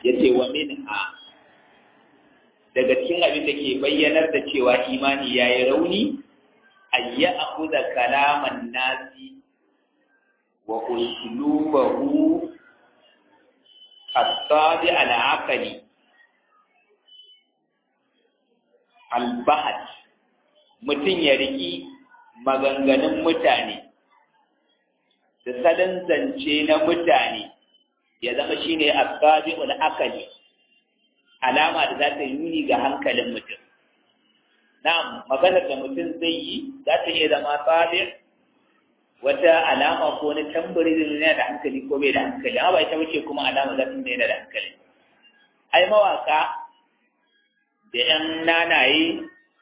yace wa minha daga cikin abin da ke bayyanar da cewa imani yayi rauni ayya akhudha kalaman nasi wa uslubahu الطابع العقلي البحث mutum ya riki maganganun mutane da salon zance na mutane ya zama shine asabi'ul akali alama da za ta yi nuni ga hankalin mutum na'am maganar da mutum zai yi za ta iya zama sabi wata alama ko wani tambari da yana da hankali ko bai da hankali amma ba ita bace kuma alama za ta yana da hankali ai mawaka da yan nanaye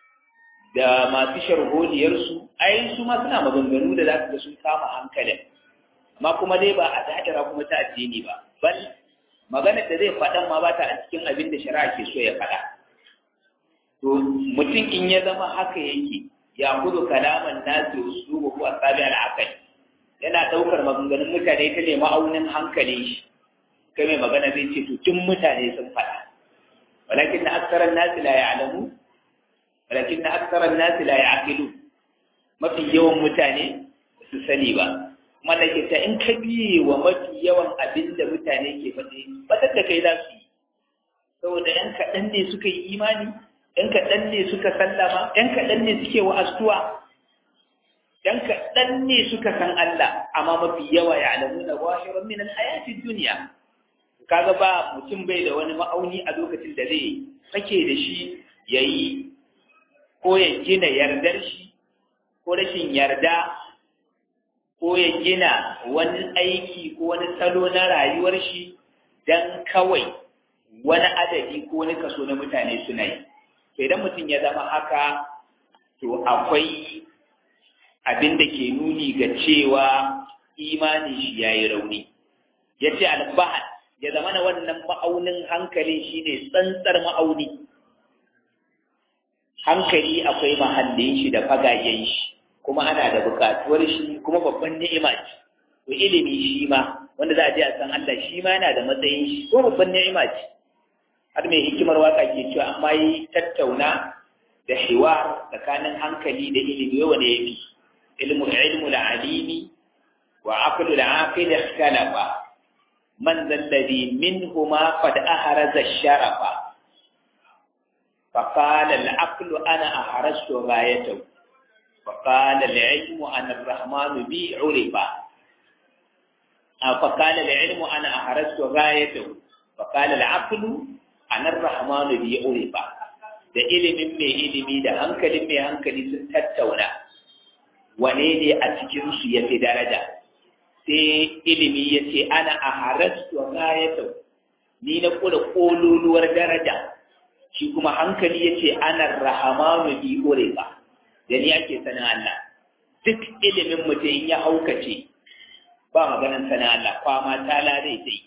da masu sharholiyarsu ai su ma suna maganganu da za su ga sun kama hankalin amma kuma dai ba a da'ira kuma ta addini ba bal maganar da zai faɗan ma ba ta a cikin abin da shari'a ke so ya faɗa to mutum in ya zama haka yake ya kudu kalaman nasi uslubu ko asabi al-aqal yana daukar maganganun mutane ta ne ma'aunin hankalin shi kai mai magana zai ce to tun mutane sun faɗa walakin na aksaran nasi la ya'lamu walakin na aksaran nasi la ya'qilu mafi yawan mutane su sani ba kuma da ke ta in ka biye wa mafi yawan abin da mutane ke faɗi batar da kai za su yi saboda yan kaɗan ne suka yi imani ‘yan kaɗan ne suka sallama, ‘yan kaɗan ne suke wa'astuwa, ‘yan kaɗan ne suka san Allah, amma mafi yawa ya alamu na washirar minan hayatin duniya. Kaga ba mutum bai da wani ma'auni a lokacin da zai sake da shi ya yi ko ya gina yardar shi, ko rashin yarda, ko ya gina wani aiki ko wani salo na rayuwar shi don kawai wani adadi ko wani kaso na mutane suna yi. idan mutum ya zama haka to akwai abin da ke nuni ga cewa imani shi ya yi rauni ya ce albahan ya zama na wannan ma'aunin hankalin shi ne tsantsar ma'auni hankali akwai mahallin shi da fagayen shi kuma ana da bukatuwar shi kuma babban ni'ima ce to ilimi shi ma wanda za a je a san Allah shi ma yana da matsayin shi ko babban ni'ima ce har mai hikimar waka ke cewa amma yi tattauna da hiwar tsakanin hankali da ilimi wanda ya fi ilmu ilmu da alimi wa aqlu da aqil ikhtalafa man zalladhi minhuma qad ahraza sharafa فقال العقل أنا أحرزت غايته وقال العلم أن الرحمن بي عرفا فقال العلم أنا أحرزت غايته وقال العقل anar rahmanu bi urifa da ilimin mai ilimi da hankalin mai hankali sun tattauna wane ne a cikin su ya fi daraja sai ilimi ya ce ana a harastu gayatu ni na kula kololuwar daraja shi kuma hankali ya ce ana rahamanu bi urifa da ni ake sanin Allah duk ilimin mutum ya haukace ba maganin sanin Allah kwama ta lare sai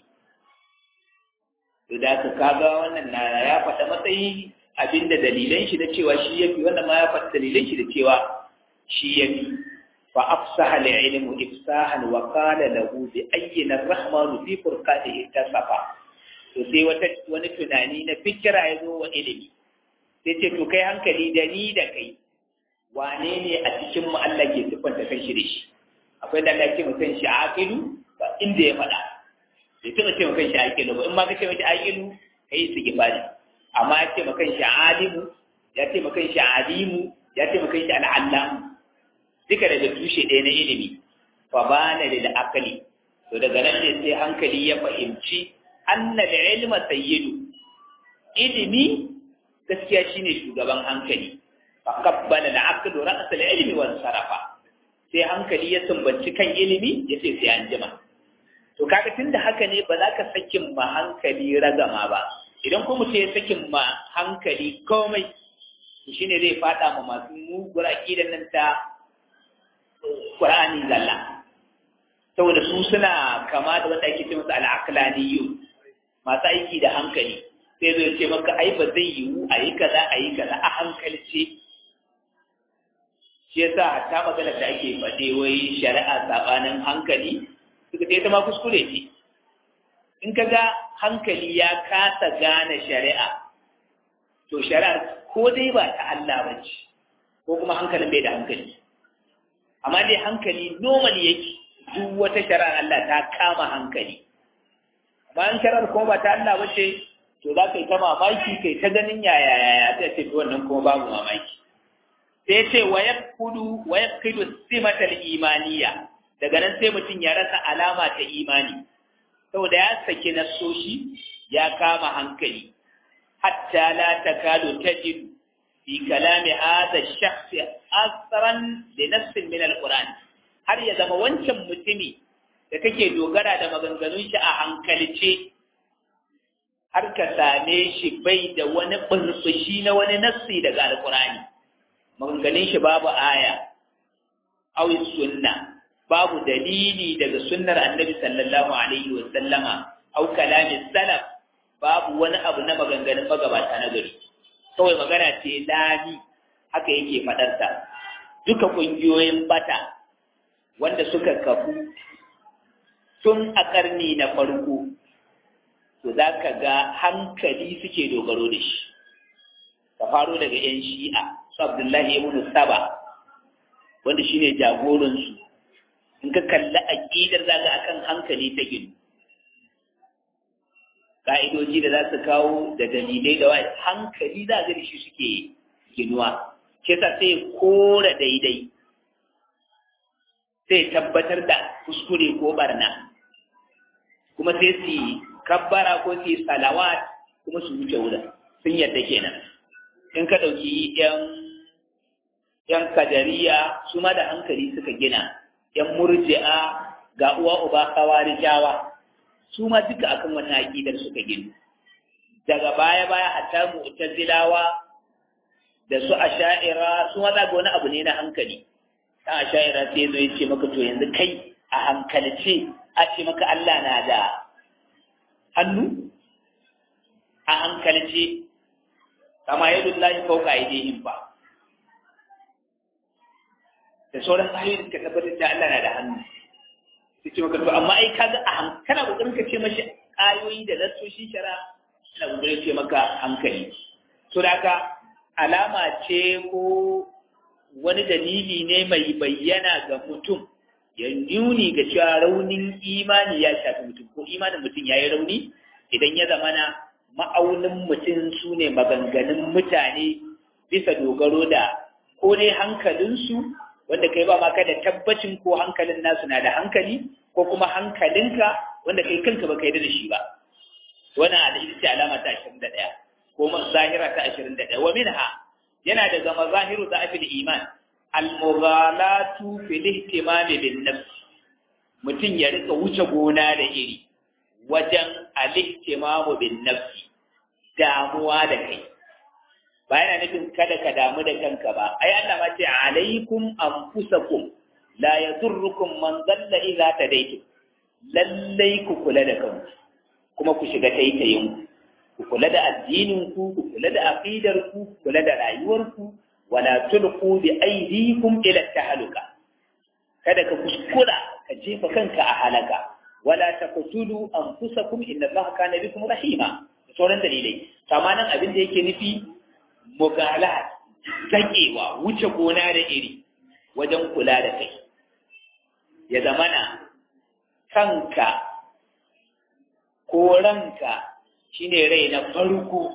da ka kaga wannan na ya faɗa matsayi abinda dalilan shi da cewa shi yafi wannan ma ya faɗa dalilan shi da cewa shi yafi fa afsaha al-ilmu ifsahan wa qala lahu bi ayyina ar-rahmanu fi furqatihi tasafa to sai wata wani tunani na fikira ya zo wa ilimi sai ce to kai hankali da ni da kai wane ne a cikin mu Allah ke siffanta kan shi da shi akwai da Allah ke mutan shi aqilu ba inda ya faɗa bai taɓa ce makan shi aƙilu ba in ma ka ce mashi aƙilu ka yi su gifari amma ya ce makan shi alimu ya ce makan shi alimu ya ce makan shi al'allamu duka daga tushe ɗaya na ilimi fa ba na da akali to daga nan ne sai hankali ya fahimci anna da ilma sayyidu ilimi gaskiya shine shugaban hankali fa qabbala al-aqlu ra's al-ilmi wa sarafa sai hankali ya sumbanci kan ilimi ya ce sai an jima to kaga tunda haka ne ba za ka sakin ma hankali ragama ba idan kuma mutum ya sakin ma hankali komai to shine zai fada ma masu mugur aqidan nan ta Qur'ani zalla saboda su suna kama da wanda ake ce musu al-aqlaniyyu masu aiki da hankali sai zai ce maka ai ba zai yiwu a yi kaza a yi kaza a hankalce shi yasa hatta magana da ake faɗe wai shari'a sabanin hankali suka ce ta ma kuskure ce in ka ga hankali ya kasa gane shari'a to shari'ar ko dai ba ta Allah ba ce ko kuma hankalin bai da hankali amma dai hankali normal yake duk wata shari'ar Allah ta kama hankali amma in shari'ar kuma ba ta Allah ba ce to za ka yi ta mamaki kai ta ganin yaya yaya ta ce wannan kuma babu mamaki sai ce wa yakudu wa yakidu simatal imaniya daga nan sai mutum ya rasa alama ta imani saboda ya saki nasoshi ya kama hankali hatta la takadu tajidu fi kalami hadha ash-shakhs asran li nafsin min al-Qur'an har ya zama wancan mutumi da kake dogara da maganganun shi a hankalce har ka same shi bai da wani burbushi na wani nassi daga al-Qur'ani maganganun shi babu aya aw sunna babu dalili daga sunnar annabi sallallahu alaihi wa sallama aw kalamin salaf babu wani abu na maganganun magabata na gari kawai magana ce lami haka yake faɗarta duka ƙungiyoyin bata wanda suka kafu tun a ƙarni na farko to za ka ga hankali suke dogaro da shi ka faro daga 'yan shi'a su abdullahi ibn saba wanda shine jagoransu in ka kalli aƙidar za ka akan hankali ta ginu ka'idoji da za su kawo da dalilai da wani hankali za ga shi suke ginuwa ke sa sai kora daidai sai tabbatar da kuskure ko barna kuma sai su kabbara ko su salawat kuma su wuce wurin sun yadda kenan in ka ɗauki yan yan kadariya su ma da hankali suka gina yan murji'a ga uwa uba kawarijawa su ma duka akan wannan aqidar suka gina daga baya baya hatta mu'tazilawa da su asha'ira su ma ga wani abu ne na hankali dan asha'ira sai zo yace maka to yanzu kai a hankalce a ce maka Allah na da hannu a hankalce kama yadullahi fawqa aydihim ba da sauran ayoyin ka tabbatar da Allah na da hannu sai ce maka to amma ai kaga a kana kokarin ka ce mashi ayoyi da nassoshin shara ina kokarin ce maka hankali to da haka alama ce ko wani dalili ne mai bayyana ga mutum ya nuni ga cewa raunin imani ya shafi mutum ko imanin mutum ya yi rauni idan ya zamana ma'aunin mutum su ne maganganun mutane bisa dogaro da ko dai hankalinsu wanda kai ba ma ka da tabbacin ko hankalin nasu na da hankali ko kuma hankalinka wanda kai kanka ba kai da shi ba wannan da ita ce alama ta 21 ko zahira ta 21 wa minha yana daga mazahiru da afil iman al-mughalatu fil ihtimam bin nafs mutum ya rika wuce gona da iri wajen al-ihtimam bin nafs damuwa da kai ba yana nufin kada ka damu da kanka ba ai Allah ma ce alaikum anfusakum la yadurrukum man dalla idza tadaytum lallai ku kula da kanku kuma ku shiga taitayin ku kula da addinin ku ku kula da aqidar ku kula da rayuwar ku wala tulqu bi aydikum ila tahaluka kada ka kuskura ka jefa kanka a halaka wala taqtulu anfusakum inna allaha kana bikum rahima sauran dalilai samanan abin da yake nufi mugalat zakewa wuce gona da iri wajen kula da kai ya zamana kanka ko ranka shine rai na farko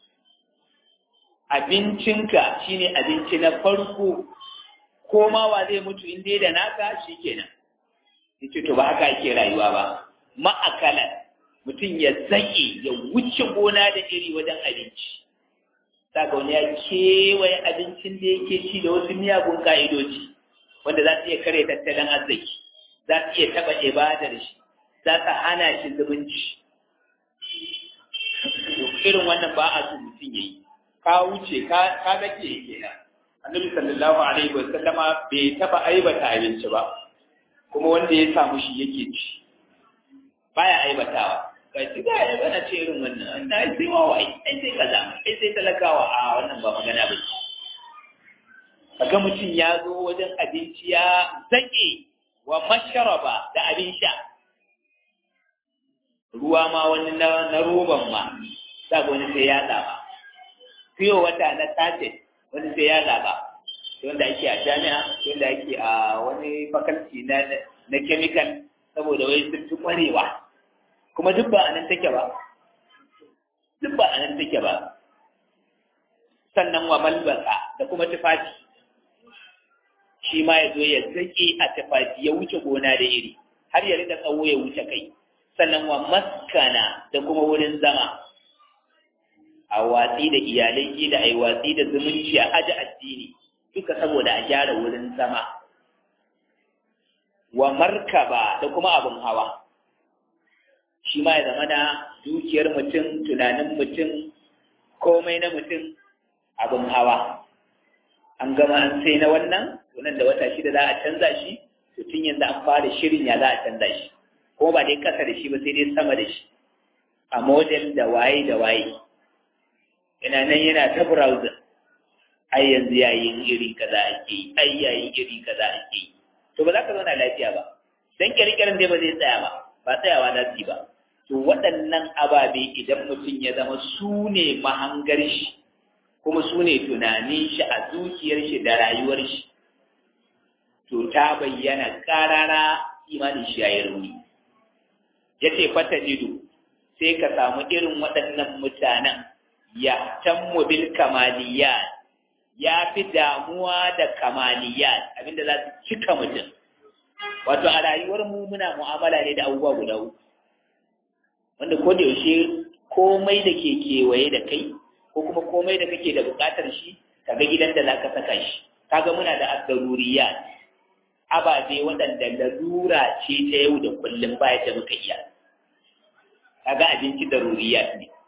abincinka shine abinci na farko ko ma wa zai mutu in dai da naka shikenan yace to ba haka ake rayuwa ba ma'akalan mutum ya zake ya wuce gona da iri wajen abinci saka wani ya kewaye abincin da yake ci da wasu miyagun ka'idoji wanda za su iya kare tattalin arziki za su iya taɓa ibadar shi za su hana shi zumunci irin wannan ba a so mutum ya yi ka wuce ka zake yake nan annabi sallallahu alaihi wa sallama bai taɓa aibata abinci ba kuma wanda ya samu shi yake ci baya aibatawa kai ci ga ya bana ce irin wannan na sai wawa ai sai kaza ai sai talakawa a wannan ba magana ba ce kaga mutum ya zo wajen abinci ya zake wa masharaba da abin sha ruwa ma wani na roban ma za ga wani sai ya zaba fiye wata na sace wani sai ya zaba wanda ake a jami'a wanda ake a wani fakalti na na chemical saboda wai sun fi kwarewa kuma duk ba a nan take ba duk ba a nan take ba sannan wa malbasa da kuma tufafi shi ma ya zo ya zake a tufafi ya wuce gona da iri har ya rika tsawo ya wuce kai sannan wa maskana da kuma wurin zama a watsi da iyalai da a yi watsi da zumunci a aji addini duka saboda a gyara wurin zama wa markaba da kuma abin hawa shi ma ya zama na dukiyar mutum tunanin mutum komai na mutum abin hawa an gama an sai na wannan wannan da wata shida za a canza shi to tun yanzu an fara shirin ya za a canza shi kuma ba dai kasa da shi ba sai dai sama da shi a model da waye da waye ina nan yana ta browser ai yanzu yayin iri kaza ake yi ai yayin iri kaza ake yi to ba za ka zauna lafiya ba dan kirkirin dai ba zai tsaya ba ba tsayawa za su yi ba to waɗannan ababe idan mutum ya zama su ne mahangar shi kuma su ne tunanin shi a zuciyar shi da rayuwar shi to ta bayyana karara imanin shi ya yi rauni ya ce fata jido sai ka samu irin waɗannan mutanen ya tammu bil kamaliyat ya fi damuwa da kamaliyat abinda za su cika mutum wato a rayuwar mu muna mu'amala ne da abubuwa guda uku wanda ko da yaushe komai da ke kewaye da kai ko kuma komai da kake da buƙatar shi kaga gidan da zaka saka shi kaga muna da asdaruriyat ababe waɗanda larura ce ta yau da kullum baya da muka iya kaga abinci daruriyat ne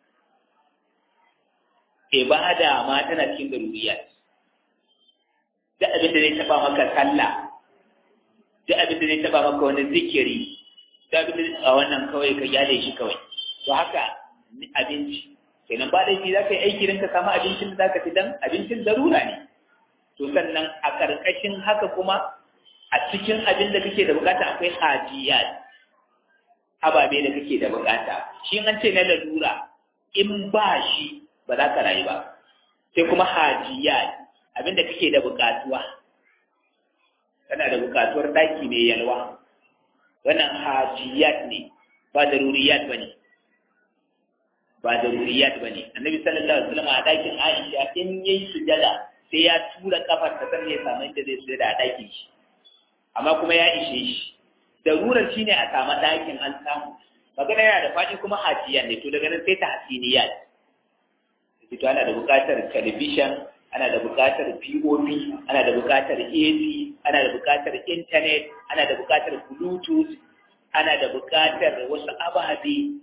ibada ma tana cikin daruriyat duk abin da zai taba maka sallah duk abin da zai taba maka wani zikiri duk abin da a wannan kawai ka yale shi kawai to haka abinci kenan ba laifi za ka yi aiki don ka samu abincin da za ka ci dan abincin darura ne to sannan a karkashin haka kuma a cikin abin da kake da bukata akwai hajiyat ababe da kake da bukata shi an ce na lalura in ba shi ba za ka rayu ba sai kuma hajiyat abin da kake da bukatuwa kana da bukatuwar daki mai yalwa wannan hajiyat ne ba daruriyat ba ne ba daruriyat ba ne annabi sallallahu alaihi wasallam a dakin aisha in yayi sujada sai ya tura kafar ta sannan ya samu inda zai sujada a dakin shi amma kuma ya ishe shi darurar shine a samu dakin an samu magana yana da faɗi kuma hajiya ne to daga nan sai ta hasiniyat to ana da buƙatar television ana da buƙatar POP ana da buƙatar AC ana da buƙatar internet ana da buƙatar bluetooth ana da buƙatar wasu ababe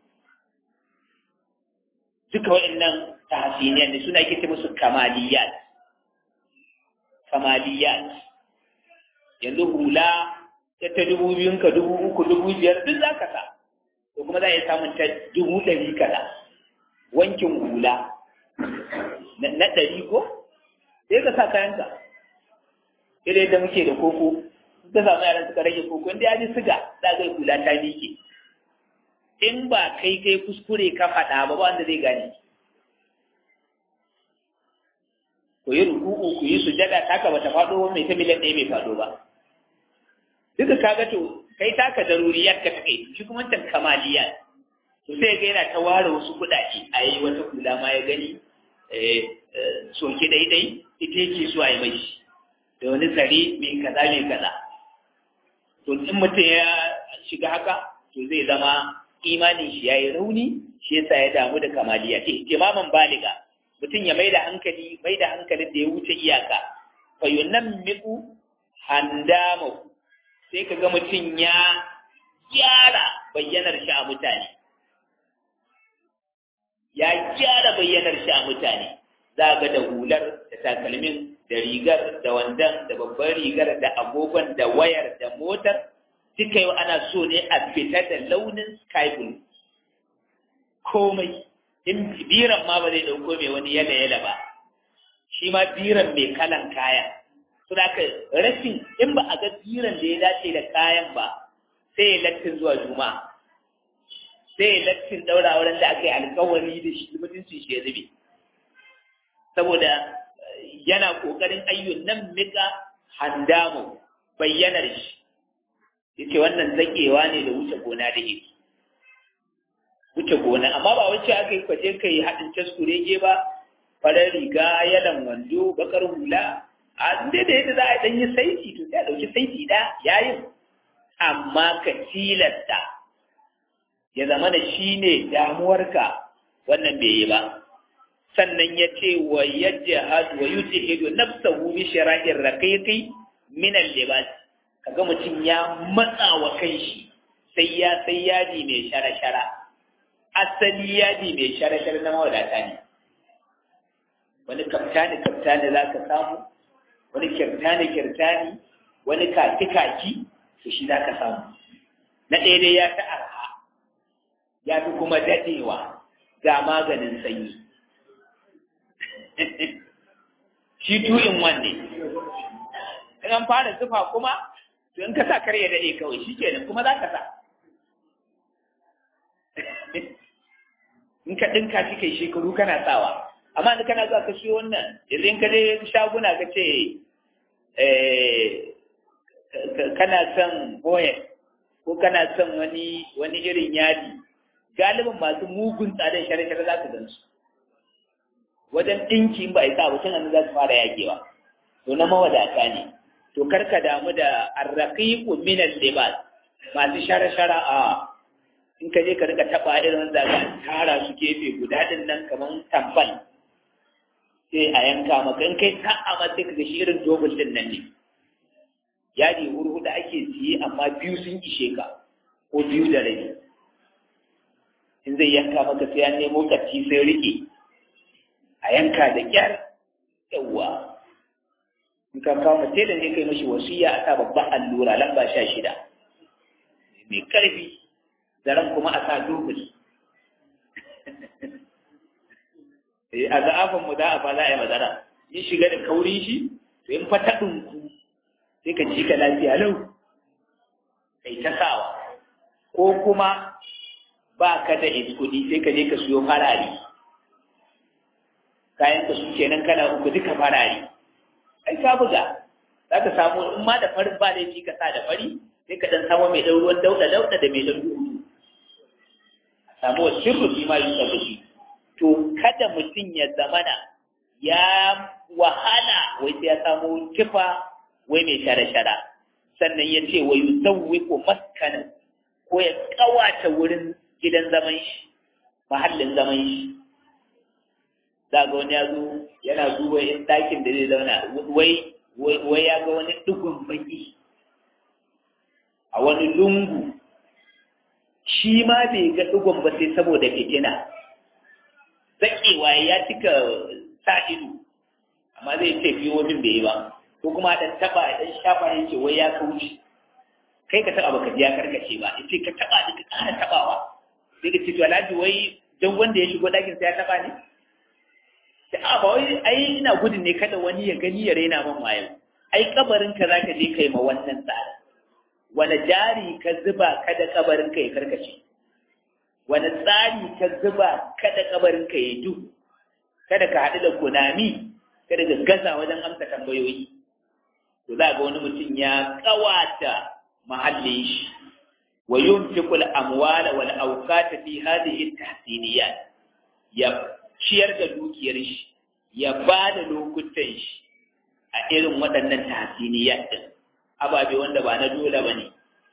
duka waɗannan tahsiniyar ne suna ake ce musu kamaliyat kamaliyat yanzu hula ta ta dubu biyun ka dubu uku dubu biyar duk za ka sa ko kuma za a iya samun ta dubu ɗari kaza wankin hula na ɗari ko sai ka sa kayanka irin yadda muke da koko ka samu yaran suka rage koko inda ya ji siga za ga hula ta miƙe in ba kai kai kuskure ka faɗa ba ba wanda zai gane ku yi ruku'u ku yi sujada taka bata faɗo ba mai ta miliyan ɗaya bai faɗo ba duka kaga to kai taka daruriyar ka take shi kuma wancan kamaliyar to sai ga yana ta ware wasu kuɗaɗe a yi wata kula ma ya gani soke daidai ita yake so a yi mai da wani tsare mai kaza mai kaza to in mutum ya shiga haka to zai zama imanin shi ya yi rauni shi yasa ya damu da kamaliya ce imaman baliga mutum ya mai da hankali mai da hankalin da ya wuce iyaka fa yunammiqu handamahu sai kaga mutum ya gyara bayyanar shi a mutane ya gyara bayyanar shi a mutane za ga da hular da takalmin da rigar da wandan da babban rigar da agogon da wayar da motar duka yau ana so ne a fita da launin sky blue komai in biran ma ba zai dauko mai wani yala yala ba shi ma biran mai kalan kaya so da rashin in ba a ga biran da ya dace da kayan ba sai ya lattin zuwa juma'a sai lattin daura wurin da aka yi alkawari da shi mutuncin shi ya zube saboda yana kokarin ayyun nan mika handamu bayyanar shi yace wannan zakewa ne da wuce gona da yake wuce gona amma ba wacce aka yi kwaje kai haɗin taskurege ba farar riga yalan wando bakar hula a inda da yadda za a ɗan yi saiti to sai a ɗauki saiti ɗaya yayin amma ka tilasta ya zama da shi ne damuwarka wannan bai yi ba sannan ya ce wa yadda hadu wa yuce hidu nafsahu bi shara'ir raqiqi min al-libas kaga mutum ya matsa wa kanshi sai ya sai yadi mai shara-shara asali yadi mai shara-shara na mawadata ne wani kaftani kaftani za ka samu wani kirtani kirtani wani kaki kaki to shi za ka samu na ɗaya dai ya ta arha ya fi kuma daɗewa ga maganin sanyi shi tu'in wanne in an fara zufa kuma to in ka sa kar ya daɗe kawai shi kenan kuma za ka sa in ka ɗinka shi kai shekaru kana sawa amma da kana zuwa ka siyo wannan idan ka je shaguna ka ce kana son boye ko kana son wani wani irin yadi galibin masu mugun tsadan share-share za ka gan su wajen ɗinki in ba a yi sa ba tun za su fara yagewa to na mawadata ne to karka damu da arraqiqu min al-libas masu share-share a in ka je ka rika taba irin zaga tara su gefe guda din nan kaman tambal sai a yanka maka in kai sa'a ma sai ka ga shi irin dobul din nan ne yadi hurhuda ake siye amma biyu sun ishe ka ko biyu da rabi in zai yanka maka sai an nemo kacci sai rike a yanka da kyar yawwa in ka kawo mace da ne kai mashi wasiya a sa babban allura lamba sha shida mai karfi zaren kuma a sa dubul a za'afin mu za a fa za a yi mazara yi shiga da kaurin shi to in fa ta ɗinku sai ka ji ka lafiya lau kai ta sawa ko kuma ba ka da kuɗi sai ka je ka siyo farari kayan ka su kenan kala uku duka farari ai ka buga za ka samu in ma da farin ba laifi ka sa da fari sai ka dan samu mai ɗan ruwan dauɗa dauɗa da mai ɗan duhu a samu wa sirru fi ma yi shi to kada mutum ya zamana ya wahala wai sai ya samu kifa wai mai shara-shara sannan ya ce wa yuzawwiqu maskana ko ya kawata wurin gidan zaman shi mahallin zaman shi za ga wani ya zo yana duba in ɗakin da zai zauna wai wai ya ga wani ɗigon baki a wani lungu shi ma bai ga ɗigon ba sai saboda fitina zaƙewa ya cika sa ido amma zai ce biyo min bai yi ba ko kuma dan taba dan shafa ya ce wai ya kauce kai ka taba baka ya karkace ba yace ka taba da ka ƙara tabawa sai ka ce to alhaji wai dan wanda ya shigo dakin sai ya taba ne sai a ba wai ai ina gudun ne kada wani ya gani ya raina man wayo ai kabarin ka zaka je kai ma wannan tsara wani jari ka zuba kada kabarin ka ya karkace wani tsari ka zuba kada kabarin ka ya duhu kada ka haɗu da kunami kada ka gaza wajen amsa tambayoyi to za ga wani mutum ya kawata mahallin shi wa yunfiqu al-amwala wal awqata fi hadhihi at-tahsiniyat ya ciyar da dukiyar shi ya ba da lokutan shi a irin waɗannan tahsiniyat din ababe wanda ba na dole bane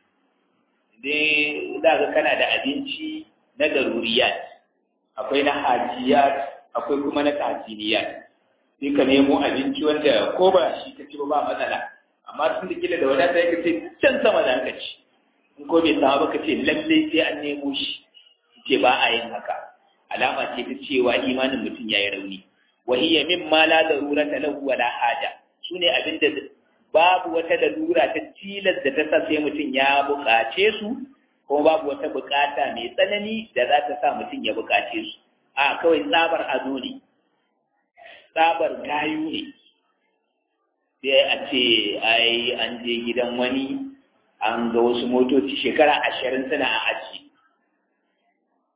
dai za ga kana da abinci na daruriyat akwai na hajiyat akwai kuma na tahsiniyat sai ka nemo abinci wanda ko ba shi ka ci ba matsala amma sun da kila da wadata ya ce can sama da ka ci in ko bai sama ba ka ce lalle sai an nemo shi ce ba a yin haka alama ce ta cewa imanin mutum ya yi rauni wa hiya mimma la darurata lahu wala haja sune abinda babu wata darura ta tilas da ta sa sai mutum ya buƙace su kuma babu wata buƙata mai tsanani da za ta sa mutum ya buƙace su a kawai tsabar ado ne tsabar gayu ne sai a ce ai an je gidan wani an ga wasu motoci shekara ashirin suna a aji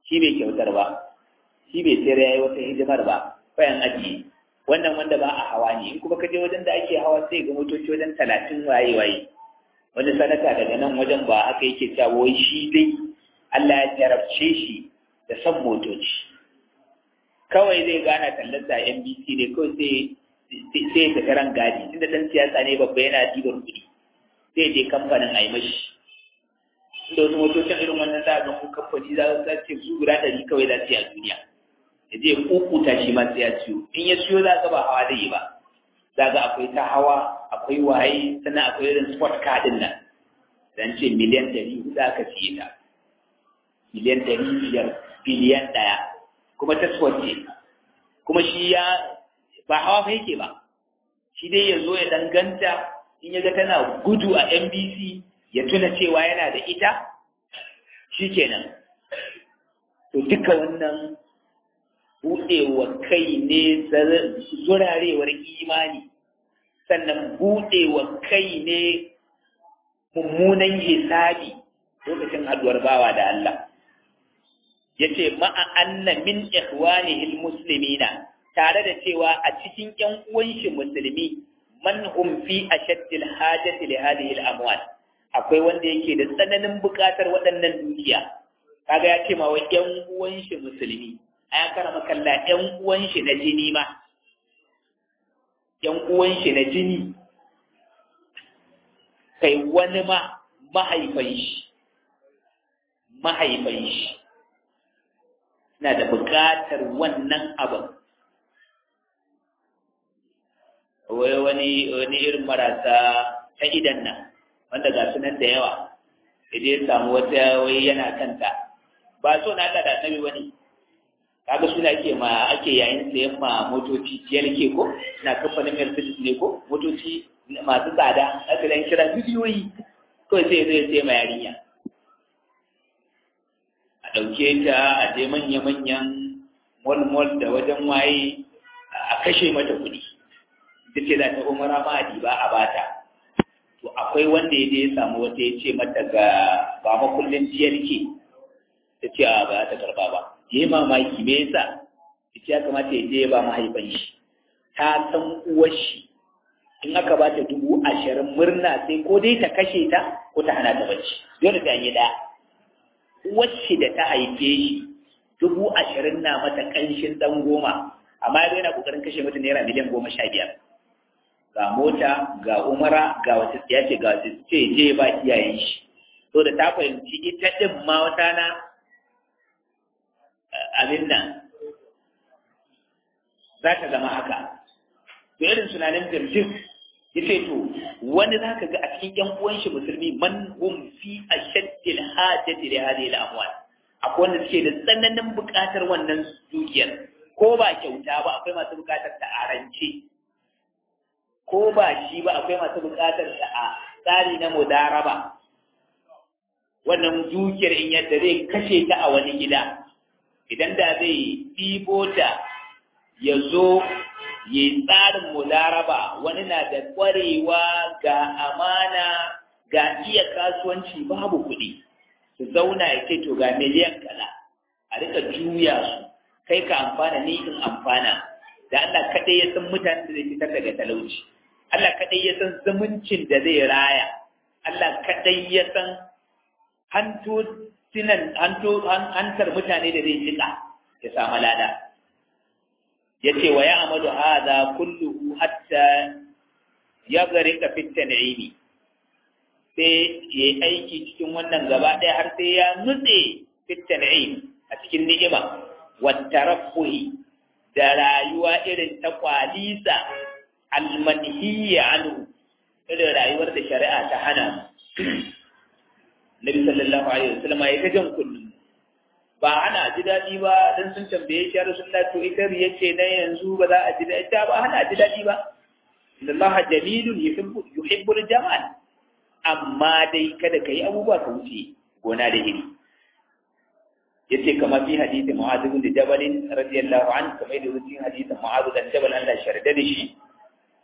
shi bai kyautar ba shi bai sayar yayi wata hidimar ba bayan ajiye wannan wanda ba a hawa ne in kuma ka je wajen da ake hawa sai ga motoci wajen talatin waye waye wani sanata daga nan wajen ba haka yake cewa wai shi dai Allah ya jarabce shi da son motoci kawai zai gana tallarsa NBC ne kawai sai sai ta karan gadi tunda dan siyasa ne babba yana dibar kuɗi sai je kamfanin a yi mashi inda wasu motocin irin wannan za a ga ko kamfani za su ce su guda ɗari kawai za su yi a duniya ya je kukuta shi ma sai ya siyo in ya siyo za ka ba hawa da yi ba za ga akwai ta hawa akwai waye sannan akwai irin sport car din nan dan ce miliyan ɗari huɗu aka siye ta miliyan ɗari biyar biliyan ɗaya kuma ta sport ce kuma shi ya ba hawa fa yake ba shi dai ya zo ya danganta in ya ga tana gudu a NBC ya tuna cewa yana da ita shi kenan to duka wannan buɗewa kai ne zurarewar imani sannan buɗewa kai ne mummunan hisabi lokacin haduwar bawa da Allah ya ce ma'a anna min ikhwanihil muslimina tare da cewa a cikin ‘yan uwanshi musulmi man hum fi ashaddil hajati li hadhihi al-amwal akwai wanda yake da tsananin buƙatar waɗannan dukiya kaga ya ce ma wa ‘yan uwanshi musulmi a ya karama kalla ‘yan uwanshi na jini ma ‘yan uwanshi na jini kai wani ma mahaifan shi mahaifan shi na da buƙatar wannan abin wai wani wani irin marasa ta idan nan wanda ga sunan da yawa idan ya samu wata wai yana kanta ba so na Allah da annabi wani kaga suna ake ma ake yayin sayan ma motoci ke ko na kamfanin Mercedes ne ko motoci masu tsada aka dan kira bidiyoyi kawai sai zai sai ma yarinya a ɗauke ta a je manya-manyan mall-mall da wajen waye a kashe mata kuɗi duk ce za ta umara ma ba a bata to akwai wanda ya je ya samu wata ya ce mata ga ba makullin ke ta ce a ba ta karba ba ya yi mamaki me yasa ita ya kamata ya je ya ba mahaifan shi ta san uwar shi in aka ba ta dubu ashirin murna sai ko dai ta kashe ta ko ta hana ta bacci dole ta yi ɗaya uwar shi da ta haife shi dubu ashirin na mata ƙanshin ɗan goma amma ya yana ƙoƙarin kashe mata naira miliyan goma sha biyar ga mota ga umara ga wata ya ce ga wata ce je ba iyayen shi to da ta fahimci ita din ma wata na abin nan za ta zama haka to irin sunanin jirgin ya ce to wani za ka ga a cikin yan uwan shi musulmi man hum fi ashaddil hajati li hadhihi al-amwal akwai wanda suke da tsananin buƙatar wannan dukiyar ko ba kyauta ba akwai masu buƙatar ta arance ko ba shi ba akwai masu buƙatar sa a tsari na mudaraba wannan dukiyar in yadda zai kashe ta a wani gida idan da zai ɗibo ta ya zo ya yi tsarin mudaraba wani na da ƙwarewa ga amana ga iya kasuwanci babu kuɗi su zauna ya ce to ga miliyan kaza a rika juya su kai ka amfana ni in amfana da Allah kaɗai ya san mutanen da zai fitar daga talauci Allah kaɗai ya san zumuncin da zai raya, Allah kaɗai ya san hantar mutane da zai jika ya samu lada. Ya ce wa ya amadu haza kulluhu hatta ya gari ka fitta na'imi. Sai ya yi aiki cikin wannan gaba ɗaya har sai ya nutse fitta na'im a cikin ni'ima, wata rafuhi da rayuwa irin ta kwalisa almanhiya anhu irin rayuwar da shari'a ta hana Nabi sallallahu alaihi wasallam ya ta jan kullum ba ana ji daɗi ba dan sun tambaye shi ya Rasulullah to ita riya ce na yanzu ba za a ji daɗi ba ana ji daɗi ba Allah jamilun yuhibbu yuhibbul jamal amma dai kada kai abubuwa ka wuce gona da iri yace kamar fi hadisi Mu'adh bin Jabal radiyallahu anhu kamar da cikin hadisin Mu'adh bin Jabal Allah sharda da shi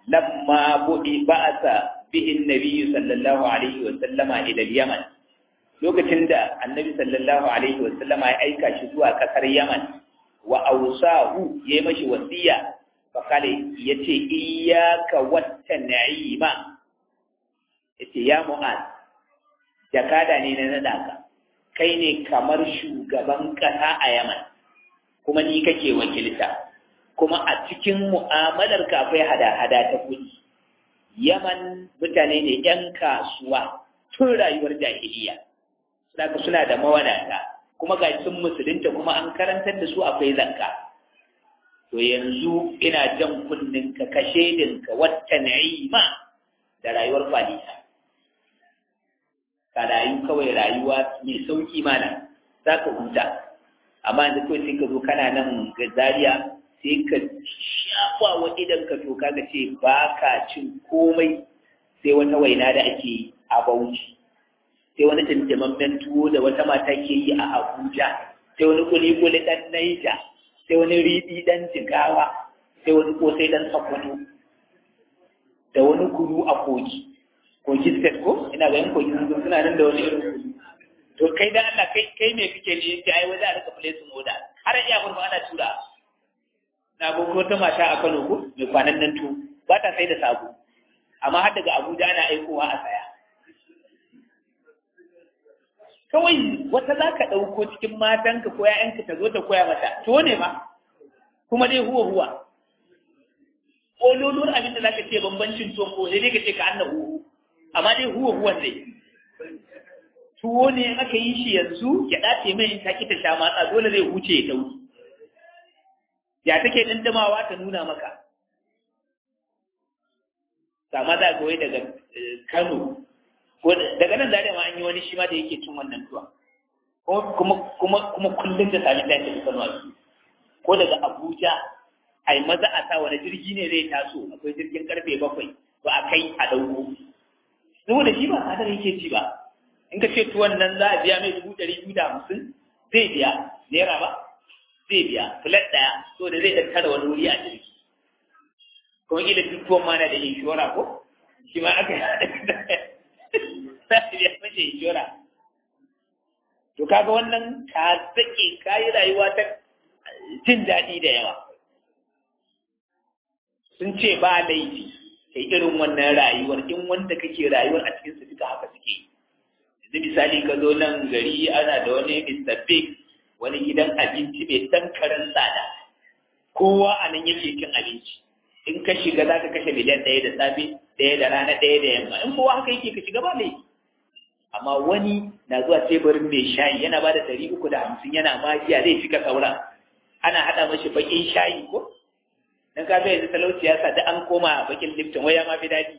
لما بئ بعث به النبي صلى الله عليه وسلم إلى اليمن lokacin da annabi sallallahu alaihi wasallama ya aika shi zuwa kasar yaman wa ausahu ya yi mashi wasiya fakale ya ce iyaka wata na'ima ya ce ya mu'ad jakada ne na naɗa ka kai ne kamar shugaban ƙasa a yaman kuma ni kake wakilta kuma a cikin mu'amalar ka akwai hada-hada ta kuɗi yaman mutane ne 'yan kasuwa tun rayuwar jahiliya suna suna da mawadata kuma ga sun musulunta kuma an karantar da su akwai zakka to yanzu ina jan kunnin ka kashe dinka wata na'ima da rayuwar falisa ka rayu kawai rayuwa mai sauki mana za ka huta amma yanzu kawai sai ka zo kana nan ga Zariya sai ka shafa wa idan ka to kaga ce ba ka cin komai sai wata waina da ake a bauchi sai wani tantamammen tuwo da wata mata ke yi a abuja sai wani kuli-kuli ɗan naija sai wani riɗi ɗan jigawa sai wani kosai ɗan sakwato da wani kuru a kogi kogi state ko ina ga yin kogi sun suna nan da wani irin kuru to kai da Allah kai kai me kike ne yake ai wajen a rika place moda har iya gurfa ana tura na ga ko ta mata a Kano ko mai kwanan nan tu ba ta sai da sabo amma har daga Abuja ana aikowa a saya kawai wata za ka ɗauko cikin matanka ko ‘ya'yanka ta zo ta koya mata, to ne ma, kuma dai huwa huwa. Ƙololuwar abin da za ka ce bambancin tuwon ko dai ka ce ka anna huwa, amma dai huwa huwan ne. Tuwo ne aka yi shi yanzu ya ɗace mai in ta ki ta sha matsa dole zai huce ya tauri. Ya take ɗandamawa ta nuna maka. Sama za ga wai daga Kano ko daga nan zare ma an yi wani shi ma da yake cin wannan tuwa kuma kuma kuma kullum da sami da yake kano ko daga Abuja ai maza a sa wani jirgi ne zai taso akwai jirgin karfe bakwai ba a kai a dauko saboda shi ba sadar yake ci ba in ka ce tuwon nan za a biya mai dubu ɗari biyu da hamsin zai biya naira ba zai biya filet ɗaya so da zai tattara wani wuri a jirgi kuma kila duk tuwon ma na da inshora ko shi ma aka yi ya mace jura to kaga wannan ka sake kayi rayuwa ta jin daɗi da yawa sun ce ba laifi kai irin wannan rayuwar in wanda kake rayuwar a cikin su duka haka suke yanzu misali ka zo nan gari ana da wani Mr. Big wani gidan abinci mai dan karen tsada kowa a nan yake cin abinci in ka shiga za ka kashe miliyan ɗaya da safe ɗaya da rana ɗaya da yamma in kowa haka yake ka shiga ba laifi amma wani na zuwa teburin mai shayi yana ba da ɗari uku da hamsin yana magiya zai cika sauran ana haɗa mashi baƙin shayi ko dan ka yanzu talauci ya sa da an koma baƙin lifton wai ya ma fi daɗi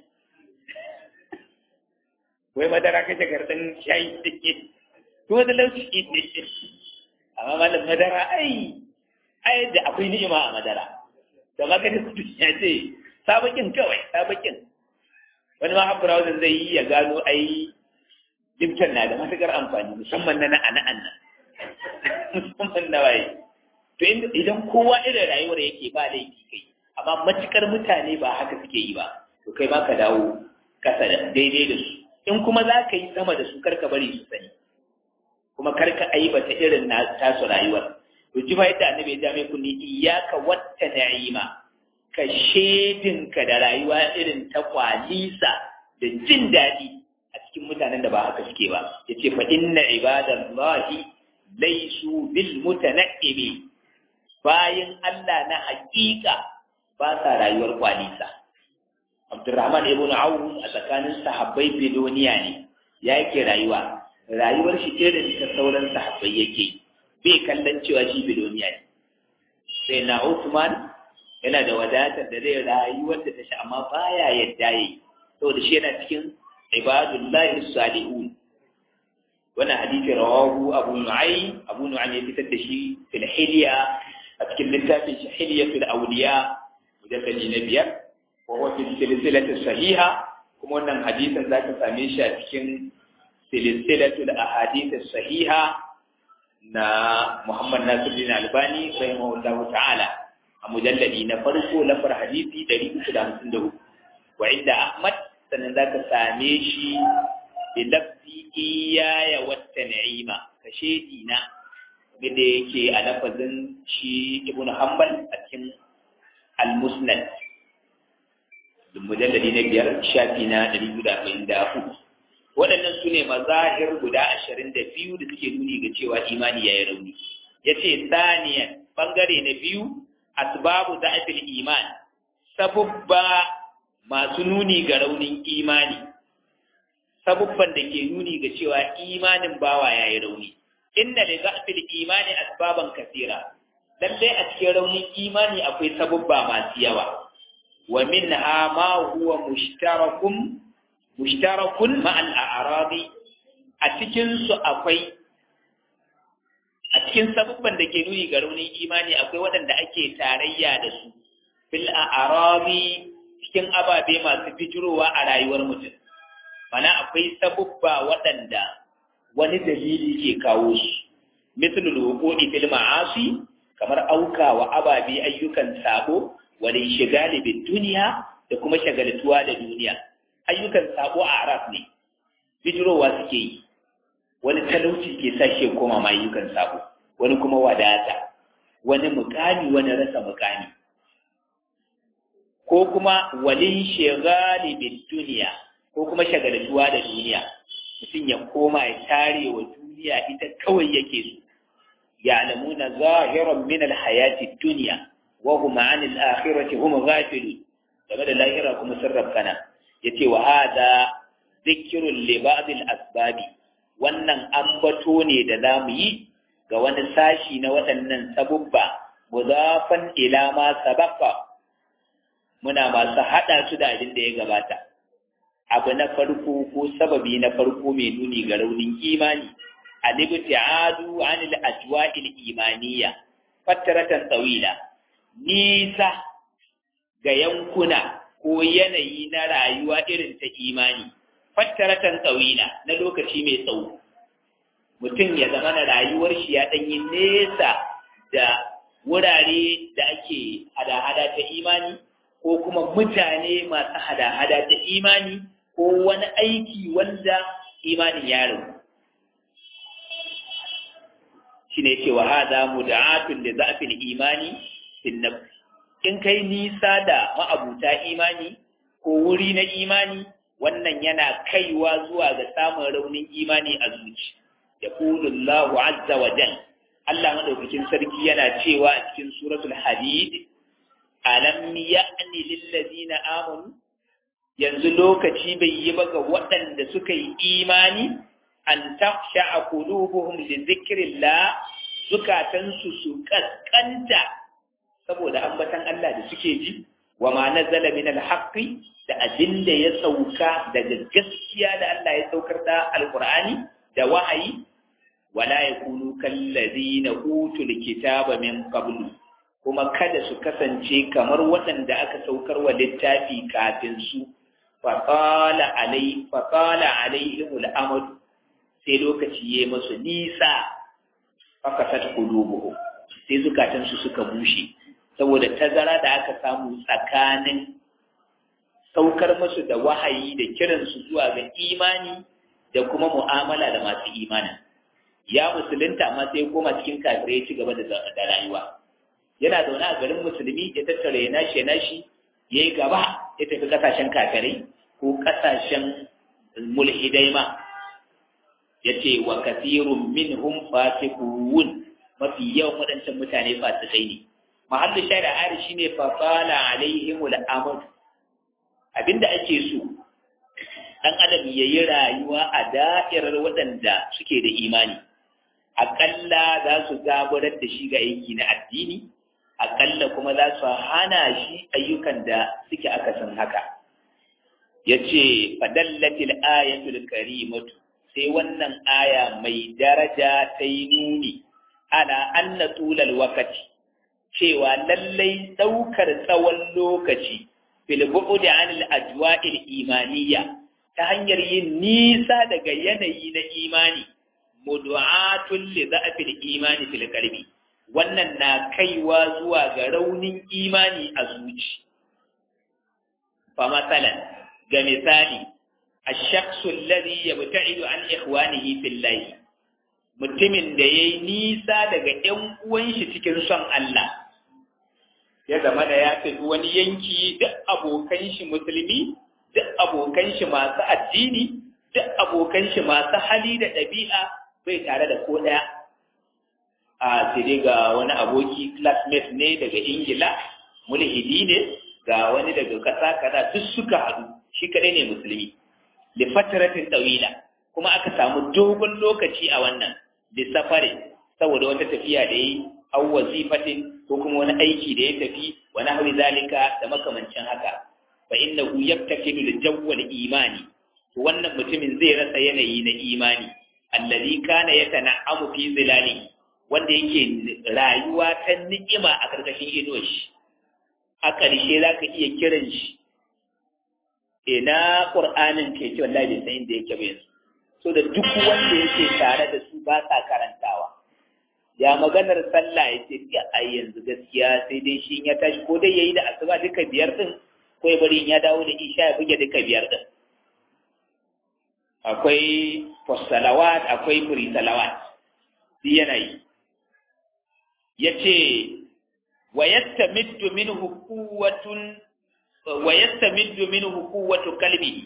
wai madara kashe garɗin shayi take kuma talauci ne amma malam madara ai ai da akwai ni'ima a madara da maka da kudu ya ce sabakin kawai sabakin wani ma haɓura wajen zai yi ya gano ai Lipton na da matuƙar amfani musamman na na'ana'an nan musamman na waye to idan kowa irin rayuwar yake ba laifi kai amma matuƙar mutane ba haka suke yi ba to kai ma ka dawo kasa da daidai da su in kuma za ka yi sama da su karka bari su sani kuma karka aibata irin na tasu rayuwar to ji fa yadda annabi ya ja mai kunni iyyaka watta na'ima ka shedinka da rayuwa irin ta kwalisa da jin daɗi a cikin mutanen da ba haka suke ba ya ce fa inna ibadallahi laisu bil mutana'imi bayan Allah na hakika ba sa rayuwar kwalisa Abdurrahman ibn Auf a tsakanin sahabbai Bedoniya ne ya yake rayuwa rayuwar shi irin ta sauran sahabbai yake bai kallon cewa shi Bedoniya ne sai na Uthman yana da wadatar da zai rayuwar da ta sha amma baya yadda yi saboda shi yana cikin ibadullahi salihun wannan hadisi rawahu abu nu'aym abu nu'aym ya fitar da shi fil hilya a cikin littafin shi hilyatul awliya mujalladi na biyar wa huwa fi silsilati sahiha kuma wannan hadisin zaka same shi a cikin silsilatul ahadith sahiha na Muhammad Nasiruddin Albani rahimahullahu ta'ala a mujalladi na farko lafar hadisi 354 wa inda Ahmad sannan za ka same shi bi lafzi iyaya wata na'ima ka shedi na da yake a lafazin shi ibn hanbal a cikin al-musnad mujalladi na biyar shafi na ɗari biyu da arba'in da hudu waɗannan su ne mazahir guda ashirin da biyu da suke nuni ga cewa imani ya yi rauni ya ce saniyan ɓangare na biyu asbabu za'afil iman sabubba masu nuni ga raunin imani sabubban da ke nuni ga cewa imanin bawa ya yi rauni inna li za'fil imani asbaban kasira lalle a cikin raunin imani akwai sabubba masu yawa wa minha ma huwa mushtarakun mushtarakun ma'al a'radi a cikin su akwai a cikin sabubban da ke nuni ga raunin imani akwai waɗanda ake tarayya da su bil a'radi cikin ababe masu fijirowa a rayuwar mutum mana akwai sabubba waɗanda wani dalili ke kawo su mislul wuqu'i fil ma'asi kamar auka wa ababe ayyukan sabo wal shigali bid duniya da kuma shagaltuwa da duniya ayyukan sabo a arab ne bijirowa suke yi wani talauci ke sa shi koma ma ayyukan sabo wani kuma wadata wani mukami wani rasa mukami ko kuma walin shigali bid duniya ko kuma shagaltuwa da duniya mutum ya koma ya tare wa duniya ita kawai yake so ya'lamuna zahiran min alhayati dunya wa hum 'an al-akhirati hum ghafilun game da lahira kuma sarrafana yace wa hada dhikrun li ba'd al-asbab wannan ambato ne da zamu yi ga wani sashi na waɗannan sabubba mudafan ila ma sabaqa muna masu hada su da abin da ya gabata abu na farko ko sababi na farko mai nuni ga raunin imani al-ibtiadu anil ajwa'il imaniya fataratan tawila nisa ga yankuna ko yanayi na rayuwa irin ta imani fataratan tawila na lokaci mai tsawo mutum ya zama na rayuwar shi ya danyi nesa da wurare da ake hada-hada ta imani ko kuma mutane masu hada-hada ta imani ko wani aiki wanda imanin ya rabu shi ne cewa haza muda'atun da za'afin imani sinnab in kai nisa da ma'abuta imani ko wuri na imani wannan yana kaiwa zuwa ga samun raunin imani a zuci ya Allahu azza wa jal Allah madaukakin sarki yana cewa a cikin suratul hadid alam ya'ni lil ladina amanu yanzu lokaci bai yi ba ga waɗanda suka yi imani an tafsha a kulubuhum li zikrillah zukatansu su kaskanta saboda ambatan Allah da suke ji wa ma nazala min alhaqi da abin da ya sauka daga gaskiya da Allah ya saukar da alqur'ani da wahayi wala yakunu kallazina utul kitaba min qablu kuma kada su kasance kamar waɗanda aka saukar wa littafi kafin su faƙala alai faƙala alaihimul amadu sai lokaci ya masu nisa fakasat qulubuhum sai zukatansu suka bushe saboda tazara da aka samu tsakanin saukar musu da wahayi da kiransu zuwa ga imani da kuma mu'amala da masu imanin ya musulunta amma sai koma cikin kafirai ya ci gaba da rayuwa yana zaune a garin musulmi ya tattara ya nashi ya nashi ya yi gaba ya tafi kasashen kafirai ko kasashen mulhidai ma ya ce wa kasirun minhum fasiqun mafi yawan waɗancan mutane fasikai ne mahallu shari'a ari shine fa qala alaihim al-amr abinda ake so dan adam yayi rayuwa a da'irar waɗanda suke da imani aƙalla za su gabarar da shi ga aiki na addini aƙalla kuma za su hana shi ayyukan da suke akasin haka ya ce fadallatil ayatul karimatu sai wannan aya mai daraja ta yi nuni ala anna tulal wakati cewa lallai ɗaukar tsawon lokaci fil bu'd anil ajwa'il imaniya ta hanyar yin nisa daga yanayi na imani mudu'atun li za'fil imani fil qalbi wannan na kaiwa zuwa ga raunin imani a zuci fa masalan ga misali الشخص الذي يبتعد عن إخوانه في الله mutumin da ya yi nisa daga ‘yan uwanshi cikin son Allah, ya zama da ya tafi wani yanki duk abokan shi musulmi, duk abokan shi masu addini, duk abokan shi masu hali da ɗabi'a bai tare da ko ɗaya. A sai ga wani aboki classmate ne daga Ingila, mulhidi ne, ga wani daga ƙasa kaza duk suka haɗu, shi kaɗai ne musulmi. Da fataratin ɗawila, kuma aka samu dogon lokaci a wannan, da safari, saboda wata tafiya da yi, au wazifatin ko kuma wani aiki da ya tafi, wani hawi zalika da makamancin haka. Fa inna hu yabtakidu da jawwal imani, wannan mutumin zai rasa yanayi na imani, allazi kana yatana'amu fi zilali, wanda yake rayuwa ta ni'ima a karkashin inuwar shi. A ƙarshe za ka iya kiran shi, ina ƙur'anin ke ce wallahi bai san inda yake ba yanzu so da duk wanda yake tare da su ba sa karantawa ya maganar sallah ya ce ya ai yanzu gaskiya sai dai shi ya tashi ko dai yayi da asuba duka biyar din ko ya bari ya dawo da isha ya buge duka biyar din akwai salawat akwai furi salawat shi yana yi yace wa yastamiddu minhu quwwatun wa yastamiddu minhu quwwatu qalbihi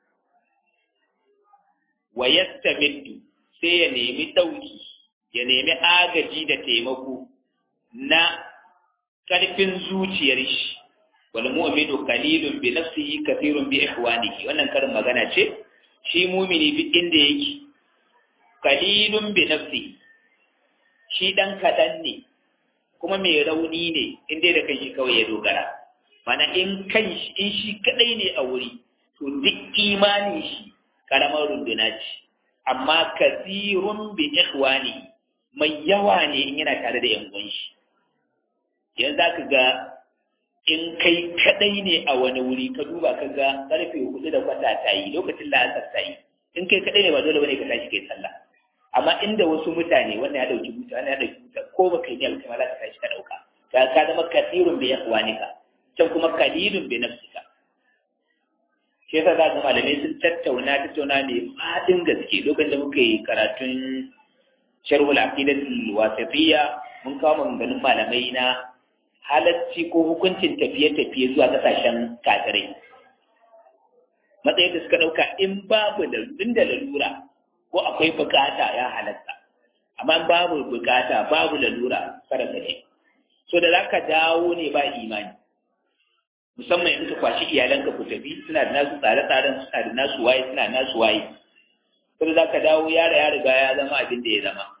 wa yastamiddu sai ya nemi dauki ya nemi agaji da taimako na karfin zuciyar shi wal mu'minu qalilun bi nafsihi kathirun bi ihwanihi wannan karin magana ce shi mumini duk inda yake qalilun bi nafsihi shi dan kadan ne kuma mai rauni ne inda da kanshi kawai ya dogara mana in kan in shi kadai ne a wuri to duk imanin shi karamar runduna ce amma kasirun bi ikhwani mai yawa ne in yana tare da yan uwan shi yanzu zaka ga in kai kadai ne a wani wuri ka duba ka ga karfe hudu da kwata ta yi lokacin la'asar ta yi in kai kadai ne ba dole bane ka tashi kai sallah amma inda wasu mutane wannan ya dauki buta wannan ya dauki buta ko baka yi alka ma za ka tashi ka dauka ka ka zama kasirun bi ikhwanika can kuma kalilun bi nafsika shi yasa za ga malamai sun tattauna tattauna ne fadin gaske lokacin da muka yi karatun sharhul aqidatul wasatiyya mun kawo maganganun malamai na halacci ko hukuncin tafiye-tafiye zuwa kasashen kafirai matsayin da suka ɗauka in babu da inda lalura ko akwai bukata ya halatta amma babu bukata babu lalura kada ka je so da zaka dawo ne ba imani musamman in ka kwashi iyalanka ku tafi suna da nasu tsare-tsaren suna da nasu waye suna da nasu waye so da zaka dawo yara ya riga ya zama abin da ya zama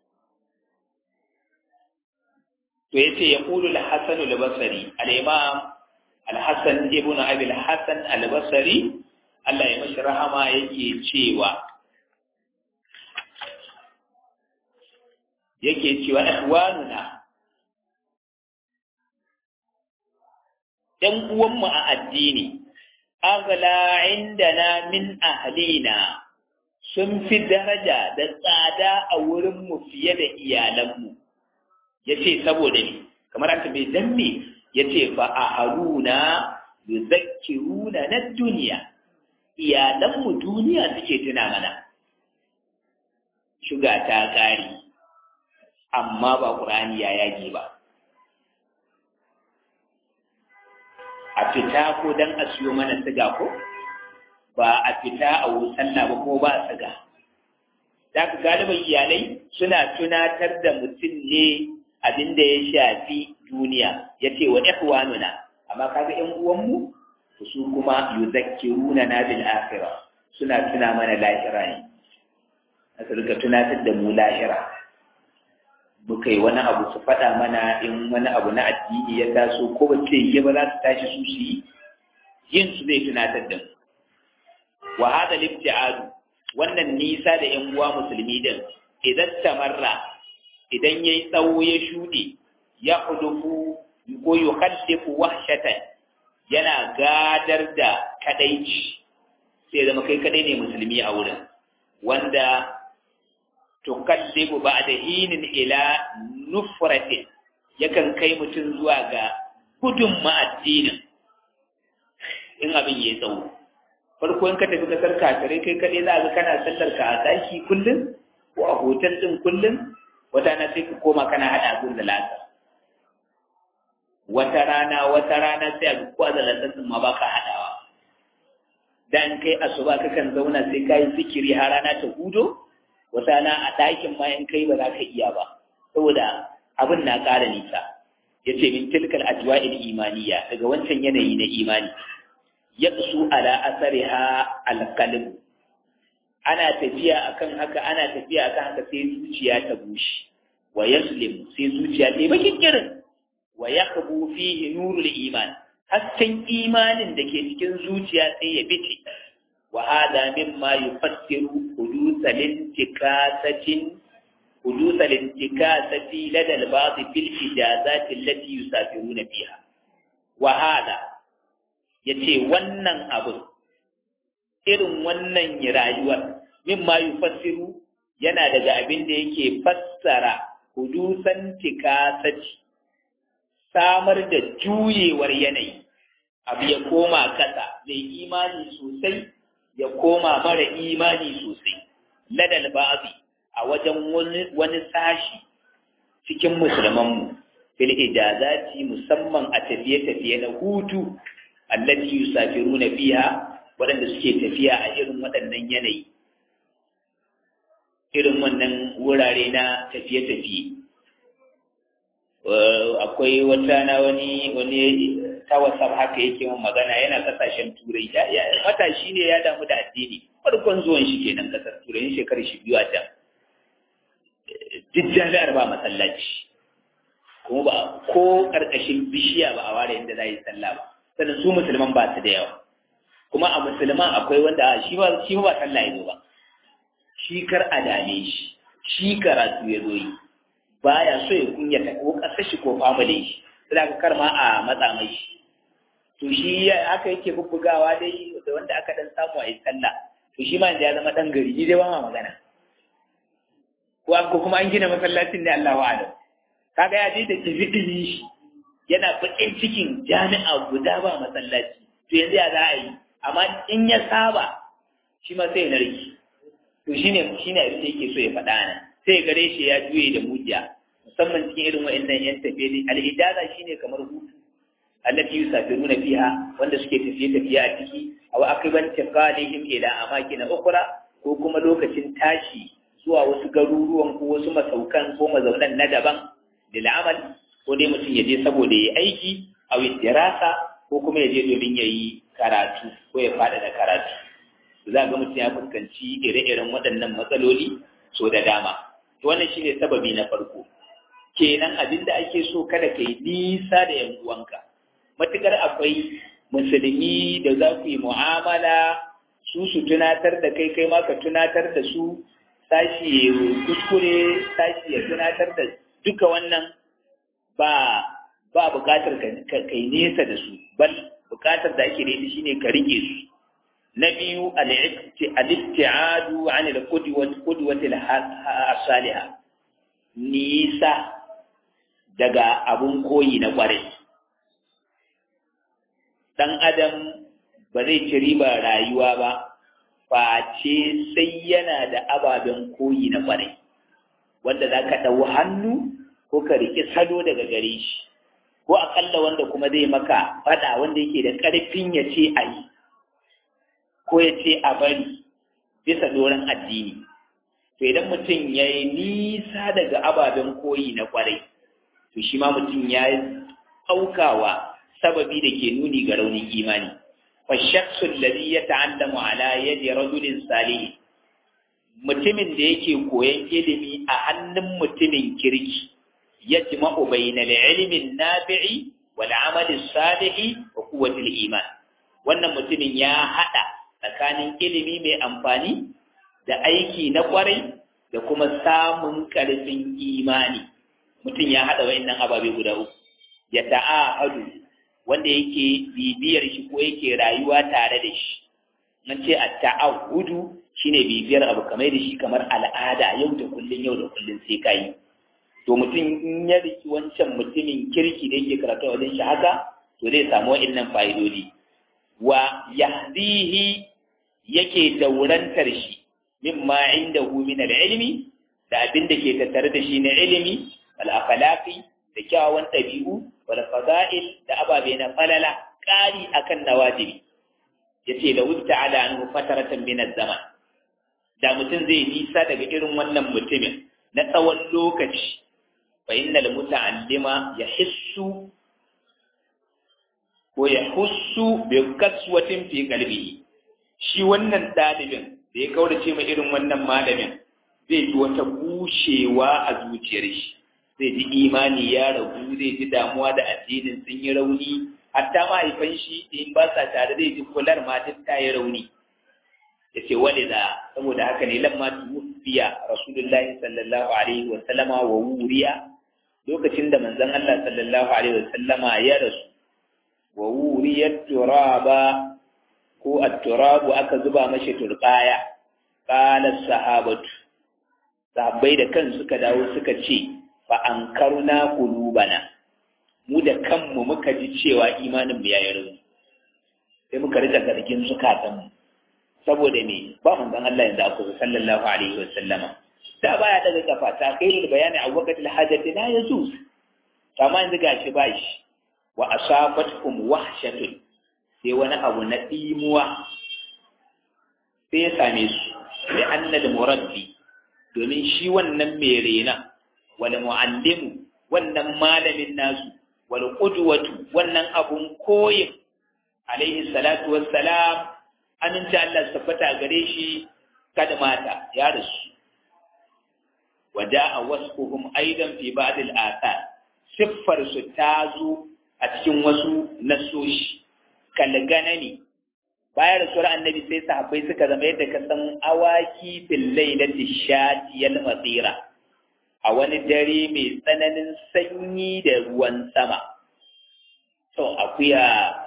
to yace ya qulu al-hasan al-basri al-imam al-hasan ibn abi al-hasan al-basri Allah ya mashi rahama yake cewa yake cewa ihwanuna ɗan uwanmu a addini aghla indana min ahlina sun fi daraja da tsada a wurinmu fiye da iyalanmu ya ce saboda ne kamar an bai dan me ya ce fa a haruna yuzakkiruna na duniya iyalanmu duniya suke tuna mana shuga ta ƙari amma ba ƙur'ani ya yage ba a fita ko don a siyo mana siga ko ba a fita a sallah ba ko ba siga da ka galiban iyalai suna tunatar da mutum ne abin da ya shafi duniya ya ce wa ihwanuna amma kaga ƴan uwanmu su kuma yuzakkiruna na bil akhirah suna tuna mana lahira ne a rika tunatar da mu lahira muka yi wani abu su faɗa mana in wani abu na addini ya taso ko ba ce yi ba za su tashi su su yi yin su zai tunatar da mu wa hada libti'adu wannan nisa da yan uwa musulmi din idan tamarra idan yayi tsawo ya shuɗe ya hudufu ko yukhaddifu wahshatan yana gadar da kadaici sai zama kai kadai ne musulmi a wurin wanda tukallibu ba'da hinin ila nufratin yakan kai mutum zuwa ga gudun ma'addinin in abin ya tsawo farko in ka tafi kasar kafirai kai kaɗai za ga kana sallar ka a daki kullum ko a hotel ɗin kullum wata na sai ka koma kana haɗa abin da lasa wata rana wata rana sai a ga ko da lasa ma ba ka haɗawa dan kai asuba kakan zauna sai ka yi zikiri har rana ta hudo wata rana a ɗakin ma in kai ba za ka iya ba saboda abin na ƙara nisa ya ce min tilkal ajwa'il imaniya daga wancan yanayi na imani yaqsu ala asariha alqalb ana tafiya akan haka ana tafiya akan haka sai zuciya ta bushe wa yaslim sai zuciya ta bakin kirin wa yakhbu fihi nurul iman hasken imanin da ke cikin zuciya sai ya bice wa hada mimma yufassiru hudusal intikasatin hudusal intikasati lada al-ba'd fil ijazati allati yusafiruna fiha wa hada yace wannan abu irin wannan rayuwar mimma yufassiru yana daga abin da yake fassara hudusan tikasati samar da juyewar yanayi abu ya koma kasa mai imani sosai ya koma mara imani sosai ladal ba'zi a wajen wani sashi cikin musulmanmu fil ijazati musamman a tafiye-tafiye na hutu allati yusafiruna fiha waɗanda suke tafiya a irin waɗannan yanayi irin wannan wurare na tafiye-tafiye akwai wata na wani wani ta wasar haka yake mun magana yana kasashen turai ya matashi ne ya damu da addini farkon zuwan shi kenan kasar turai shekarar shi biyu a can duk jami'ar ba masallaci kuma ba ko karkashin bishiya ba a ware inda za yi sallah ba sannan su musulman ba su da yawa kuma a musulman akwai wanda shi ba shi ba sallah ya zo ba shi kar a dame shi shi karatu ya zo yi baya so ya kunyata ko kasar shi ko family shi sai ka kar ma a matsa mai shi to shi haka yake bubbugawa dai da wanda aka dan samu a yi sallah to shi ma ya zama dan gari ni dai ba ma magana ko an ko kuma an gina masallacin ne Allahu a'lam kaga ya je da tafidin shi yana bakin cikin jami'a guda ba masallaci to yanzu ya za a yi amma in ya saba shi ma sai ya narki to shine shine abin da yake so ya faɗa nan sai gare shi ya juye da mujiya musamman cikin irin wa'annan yan tafiye ne al-ijaza shine kamar hutu allati yusafiruna fiha wanda suke tafiye tafiye a ciki aw aqiban tiqalihim ila amakin ukhra ko kuma lokacin tashi zuwa wasu garuruwan ko wasu masaukan ko mazaunan na daban da amal ko dai mutum ya je saboda ya aiki aw dirasa ko kuma ya je domin ya yi karatu ko ya fada da karatu za ga mutum ya fuskanci ire-iren waɗannan matsaloli so da dama to wannan shine sababi na farko kenan abin da ake so kada ka yi nisa da yan uwanka matukar akwai musulmi da za ku yi mu'amala su su tunatar da kai kai ma ka tunatar da su sashi ya kuskure sashi ya tunatar da duka wannan ba ba bukatar ka kai nesa da su bal bukatar da ake da ita shine ka rike su na biyu al-ibtiadu an al-qudwati as-salihah nisa daga abun koyi na kwarai dan adam ba zai ci riba rayuwa ba face sai yana da ababen koyi na kwarai wanda za ka ɗau hannu ko ka riƙi salo daga gare shi ko aƙalla wanda kuma zai maka faɗa wanda yake da ƙarfin ya ce a yi ko ya ce a bari bisa doron addini to idan mutum ya yi nisa daga ababen koyi na kwarai to shi ma mutum ya yi aukawa sababi da ke nuni ga raunin imani فالشخص الذي يتعلم على يد رجل صالح mutumin da yake koyan ilimi a hannun mutumin kirki ya jima'u bainal ilmin nafi'i wal amali salihi wa quwwatil iman wannan mutumin ya hada tsakanin ilimi mai amfani da aiki na kwarai da kuma samun karfin imani mutum ya hada wayannan ababe guda uku ya ta'ahadu wanda yake bibiyar shi ko yake rayuwa tare da shi nan ce a ta'ahudu shine bibiyar abu kamar da shi kamar al'ada yau da kullun yau da kullun sai kai to mutum in ya riki wancan mutumin kirki da yake karatu wajen shi haka to zai samu wa'annan fa'idodi wa yahdihi yake daurantar shi mimma indahu min al-ilmi da abin da ke tattare da shi na ilimi wal akhlaqi da kyawawan ɗabi'u wal fada'il da ababe na falala ƙari akan nawajibi yace da wuta ala anhu fataratan min zaman da mutum zai nisa daga irin wannan mutumin na tsawon lokaci fa innal muta'allima yahissu ko yahussu bi kaswatin fi qalbihi shi wannan dalibin da ya kaurace ma irin wannan malamin zai ji wata bushewa a zuciyar shi zai ji imani ya ragu zai ji damuwa da addinin sun yi rauni hatta mahaifan shi in ba sa tare zai ji kular ma duk ta yi rauni ya ce wani da saboda haka ne lamma tuwfiya rasulullahi sallallahu alaihi wa sallama wa wuriya lokacin da manzon Allah sallallahu alaihi wa sallama ya rasu wa wuriyat turaba ko at-turabu aka zuba mashi turbaya qala sahabatu sahabbai da kan suka dawo suka ce fa ankarna qulubana mu da kanmu muka ji cewa imanin mu yayi rauni sai muka rika zargin zukatan mu saboda me ba manzon Allah yanzu aka sallallahu alaihi wa sallama da baya daga kafa ta khairul bayani a waqtil hajati la yazuz amma yanzu gashi ba shi wa asabatkum wahshatun sai wani abu na dimuwa sai ya same su bi annal murabbi domin shi wannan mai rena wal muallimu wannan malamin nasu wal qudwatu wannan abun koyin alaihi salatu wassalam aminci Allah tabbata gare shi kada mata ya rasu waja'a wasfuhum aidan fi ba'd al-athar siffar su ta zo a cikin wasu nasoshi kalganani bayan rasuwar annabi sai sahabbai suka zama yadda ka san awaki fil lailati shatiyal masira a wani dare mai tsananin sanyi da ruwan sama to akuya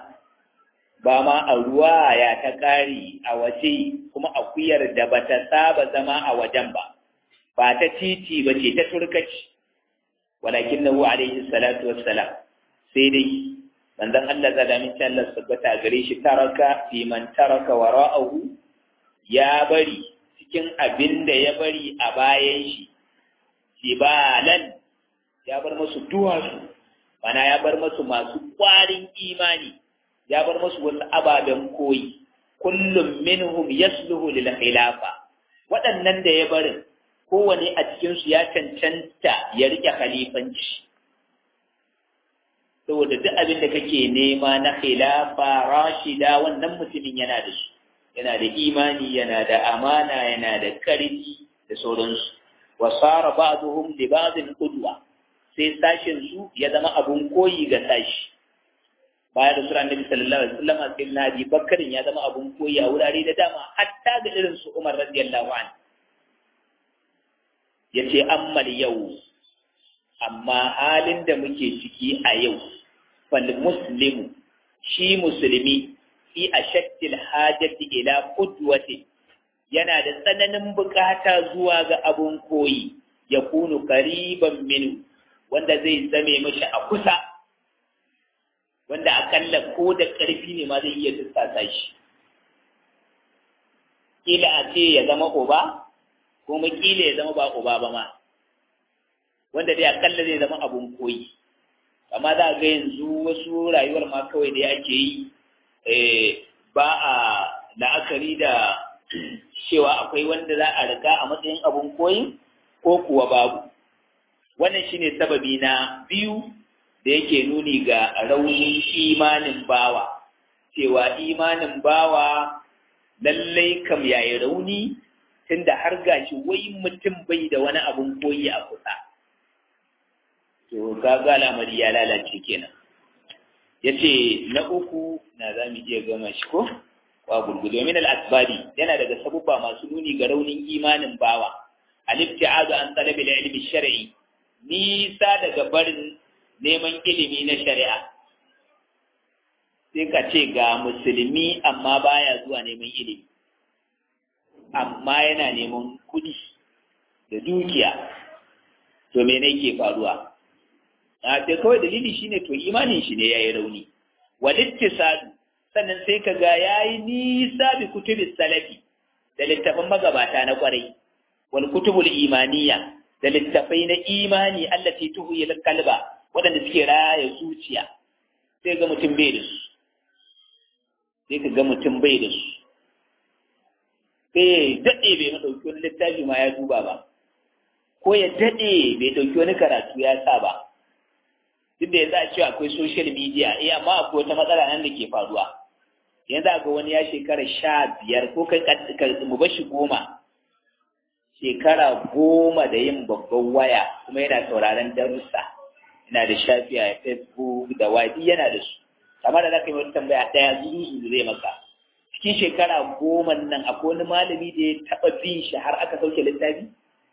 ba ma a ruwa ya ta ƙari a waje kuma akuyar da ba ta saba zama a wajen ba ba ta titi ba ce ta turkaci walakin nahu alaihi salatu wassalam sai dai manzon Allah da min Allah tabbata gare shi taraka fi man taraka wara'ahu ya bari cikin abin da ya bari a bayan shi jibalan ya bar musu duwatsu mana ya bar musu masu kwarin imani ya bar musu wasu ababen koyi kullum minhum yasluhu lil khilafa waɗannan da ya barin kowane a cikinsu ya cancanta ya rike khalifanci saboda duk abin da kake nema na khilafa rashida wannan mutumin yana da su yana da imani yana da amana yana da karfi da sauransu wa sara ba'dhum li ba'dhin qudwa sai sashin su ya zama abun koyi ga sashi bayan da sura annabi sallallahu alaihi wasallam sai nabi bakarin ya zama abun koyi a wurare da dama hatta ga irin su Umar radiyallahu anhu yace ammal yau amma halin da muke ciki a yau fal muslimu shi musulmi fi ashaddil hajati ila qudwati yana da tsananin bukata zuwa ga abun koyi ya kunu qariban min wanda zai zame mashi a kusa wanda akalla ko da ƙarfi ne ma zai iya tussasa shi kila a ce ya zama uba kuma kila ya zama ba uba ba ma wanda dai akalla zai zama abun koyi amma za ga yanzu wasu rayuwar ma kawai da ake yi ba a la'akari da cewa akwai wanda za a riga a matsayin abun koyi ko kuwa babu wannan shine sababi na biyu da yake nuni ga raunin imanin bawa cewa imanin bawa lallai kam yayi rauni tunda har gashi wai mutum bai da wani abun koyi a kusa to kaga al'amari ya lalace kenan yace na uku na za mu iya gama shi ko wa gurgudu min al-asbabi yana daga sabubba masu nuni ga raunin imanin bawa al-ibti'adu an talabi al-ilmi shar'i nisa daga barin neman ilimi na shari'a sai ka ce ga musulmi amma baya zuwa neman ilimi amma yana neman kudi da dukiya to me ne ke faruwa a ce kawai dalili shine to imanin shi ne yayi rauni walittisadu sannan sai ka ga yayi nisa bi kutubi salafi da littafin magabata na kwarai wal kutubul imaniya da littafai na imani allati tuhyi kalba waɗanda suke raya zuciya sai ga mutum bai da su sai ka ga mutum bai da su sai daɗe bai ɗauki wani littafi ma ya duba ba ko ya daɗe bai ɗauki wani karatu ya sa ba duk da yanzu a cewa akwai social media eh amma akwai wata matsala nan da ke faruwa yanzu ga wani ya shekara sha biyar ko kai mu bashi goma shekara goma da yin babban waya kuma yana sauraron darussa yana da shafi a facebook da wadi yana da su kamar da za ka yi wata tambaya ɗaya zuzu zai maka cikin shekara goma nan akwai wani malami da ya taɓa bin shi har aka sauke littafi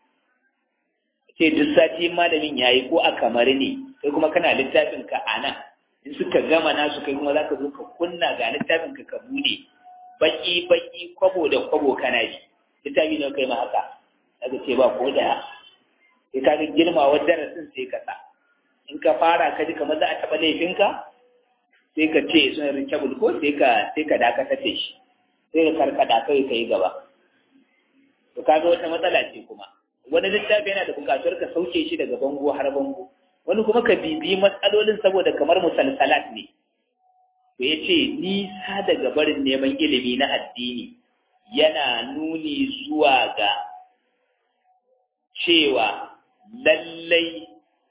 ce duk sati malamin ya yi ko a kamar ne kai kuma kana littafin ka a nan in suka gama nasu kai kuma za ka zo ka kunna ga littafin ka ka bude baki baki kwabo da kwabo kana ji littafi ne kai ma haka daga ce ba ko da sai ka ga girmawar darasin sai ka sa in ka fara ka ji kamar za a taɓa laifinka sai ka ce sun rinkebul ko sai ka sai ka dakatar da shi sai ka karkada kai ka yi gaba to kaga wata matsala ce kuma wani littafi yana da bukatar ka sauke shi daga bango har bango wani kuma ka bibiyi matsalolin saboda kamar musalsalat ne to ya ce nisa daga barin neman ilimi na addini yana nuni zuwa ga cewa lallai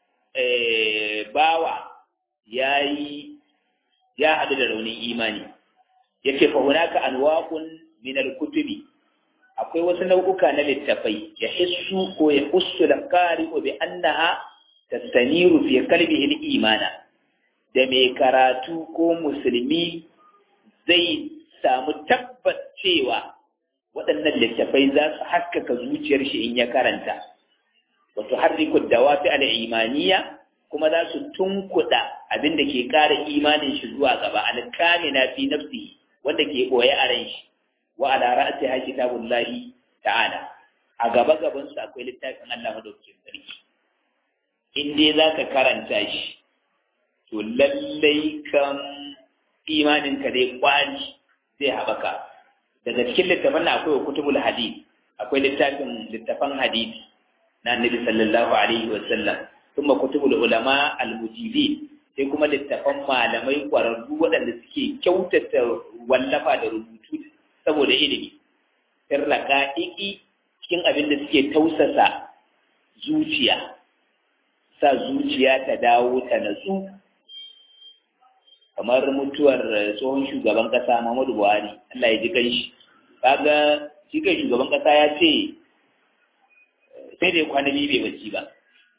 bawa ya yi ya haɗu da raunin imani yake fa hunaka anwaqun min al-kutubi akwai wasu nau'uka na littafai ya hissu ko ya hussu da qari'u bi annaha tastaniru fi qalbihi al-imana da mai karatu ko musulmi zai samu tabbas cewa waɗannan littafai za su haskaka zuciyar shi in ya karanta wato harriku dawafi al-imaniya kuma za su tunkuɗa abin da ke ƙara imanin shi zuwa gaba alkamina fi nafsihi wanda ke ɓoye a ran shi wa ala ra'si ha kitabullahi ta'ala a gaba gaban su akwai littafin Allah madaukakin sarki in dai zaka karanta shi to lallai kan imanin ka dai kwani zai haɓaka daga cikin littafan na akwai kutubul hadith akwai littafin littafan hadisi na annabi sallallahu alaihi wa sallam kuma kutubul ulama al-mujibin sai kuma littafan malamai kwararru waɗanda suke kyautata wallafa da rubutu saboda ilimi sirraka iki cikin abin da suke tausasa zuciya sa zuciya ta dawo ta natsu kamar mutuwar tsohon shugaban kasa Muhammadu Buhari Allah ya ji kanshi kaga shi kai shugaban kasa ya ce sai da kwana biyu bai bacci ba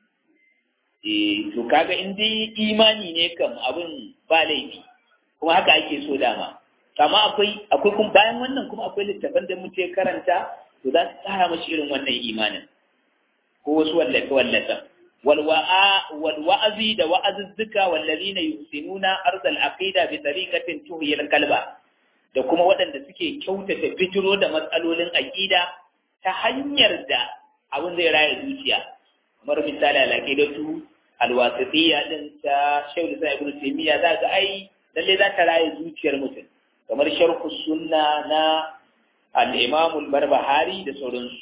to kaga in dai imani ne kam abin ba laifi kuma haka ake so dama amma akwai akwai kuma bayan wannan kuma akwai littafan da muke karanta to za su tsara mashi irin wannan imanin ko wasu wallafe wallafe wal wa'a wal wa'azi da wa'azuzzuka wallazina yusinuna ardal aqida bi tariqatin tuhyi al qalba da kuma waɗanda suke kyautata bijiro da matsalolin aqida ta hanyar da abin zai raya zuciya kamar misali al-aqidatu al-wasitiyya din ta Shaykh Isa Ibn Taymiyyah za ga ai lalle za ta raya zuciyar mutum kamar sharh sunna na al-Imam al-Barbahari da sauransu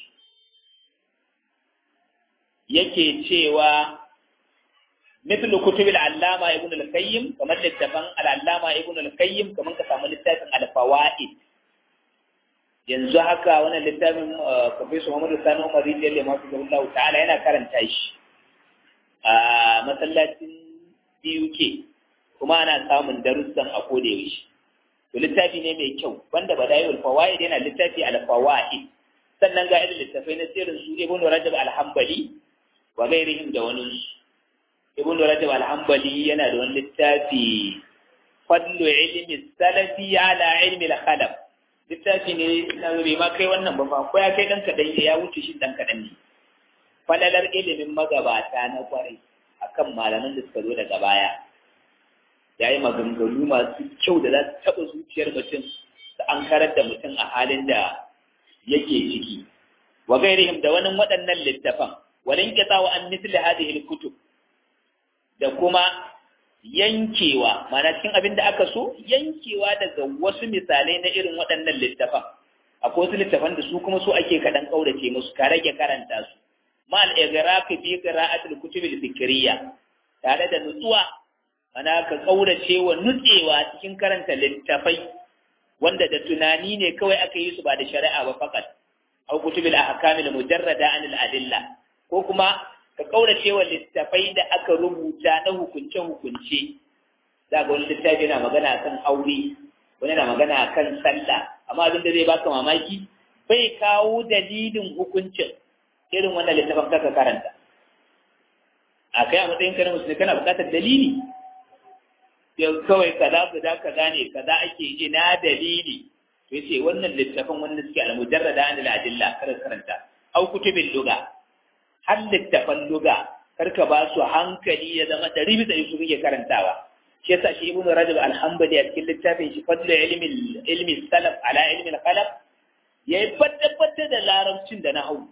yake cewa مثل كتب العلامة ابن القيم كما لتفن العلامة ابن القيم كما كسام لتفن الفوائد yanzu haka wannan littafin Professor Muhammad Sani Umar Rijiyar Lema su Allah ta'ala yana karanta shi a masallacin BUK kuma ana samun darussan a koda yaushe to littafi ne mai kyau wanda badayul fawaid yana littafi al fawaid sannan ga irin littafai na sirrin su Ibn Rajab al-Hanbali wa gairihim da wani Ibn Rajab al-Hanbali yana da wani littafi fadlu ilmi salafi ala ilmi al-khalaf littafi ne na bai ma kai wannan ba fa ko ya kai dan kadan ya wuce shi dan kadan ne falalar ilimin magabata na kwarai akan malaman da suka zo daga baya yayi maganganu masu kyau da za su taɓa zuciyar mutum da an karar da mutum a halin da yake ciki wa gairihim da wani waɗannan littafan walin kita wa an misli hadhihi kutub da kuma yankewa mana cikin abin da aka so yankewa daga wasu misalai na irin waɗannan littafan akwai wasu littafan da su kuma so ake kaɗan ƙaurace musu ka rage karanta su ma al-igraq fi qira'atil kutub al-fikriyya tare da nutsuwa mana ka ƙaurace wa nutsewa cikin karanta littafai wanda da tunani ne kawai aka yi su ba da shari'a ba fakat au kutubil ahkam al-mujarrada an al-adilla ko kuma ka kaurace wa littafai da aka rubuta na hukunce-hukunce za ga wani littafi yana magana kan aure wani yana magana kan sallah amma abin da zai baka mamaki bai kawo dalilin hukuncin irin wannan littafin kaka karanta a kai a matsayin karin musulmi kana buƙatar dalili yau kawai kaza kaza kaza ne kaza ake ina dalili to yace wannan littafin wanda suke al-mujarrada an al-adilla kar karanta au kutubin lugha har littafan luga karka ba su hankali ya zama ɗari bisa su kake karantawa shi yasa shi ibnu rajab alhambali a cikin littafin shi fadlu ilmi ilmi salaf ala ilmi al-qalab yayi fadda fadda da larabcin da nahwu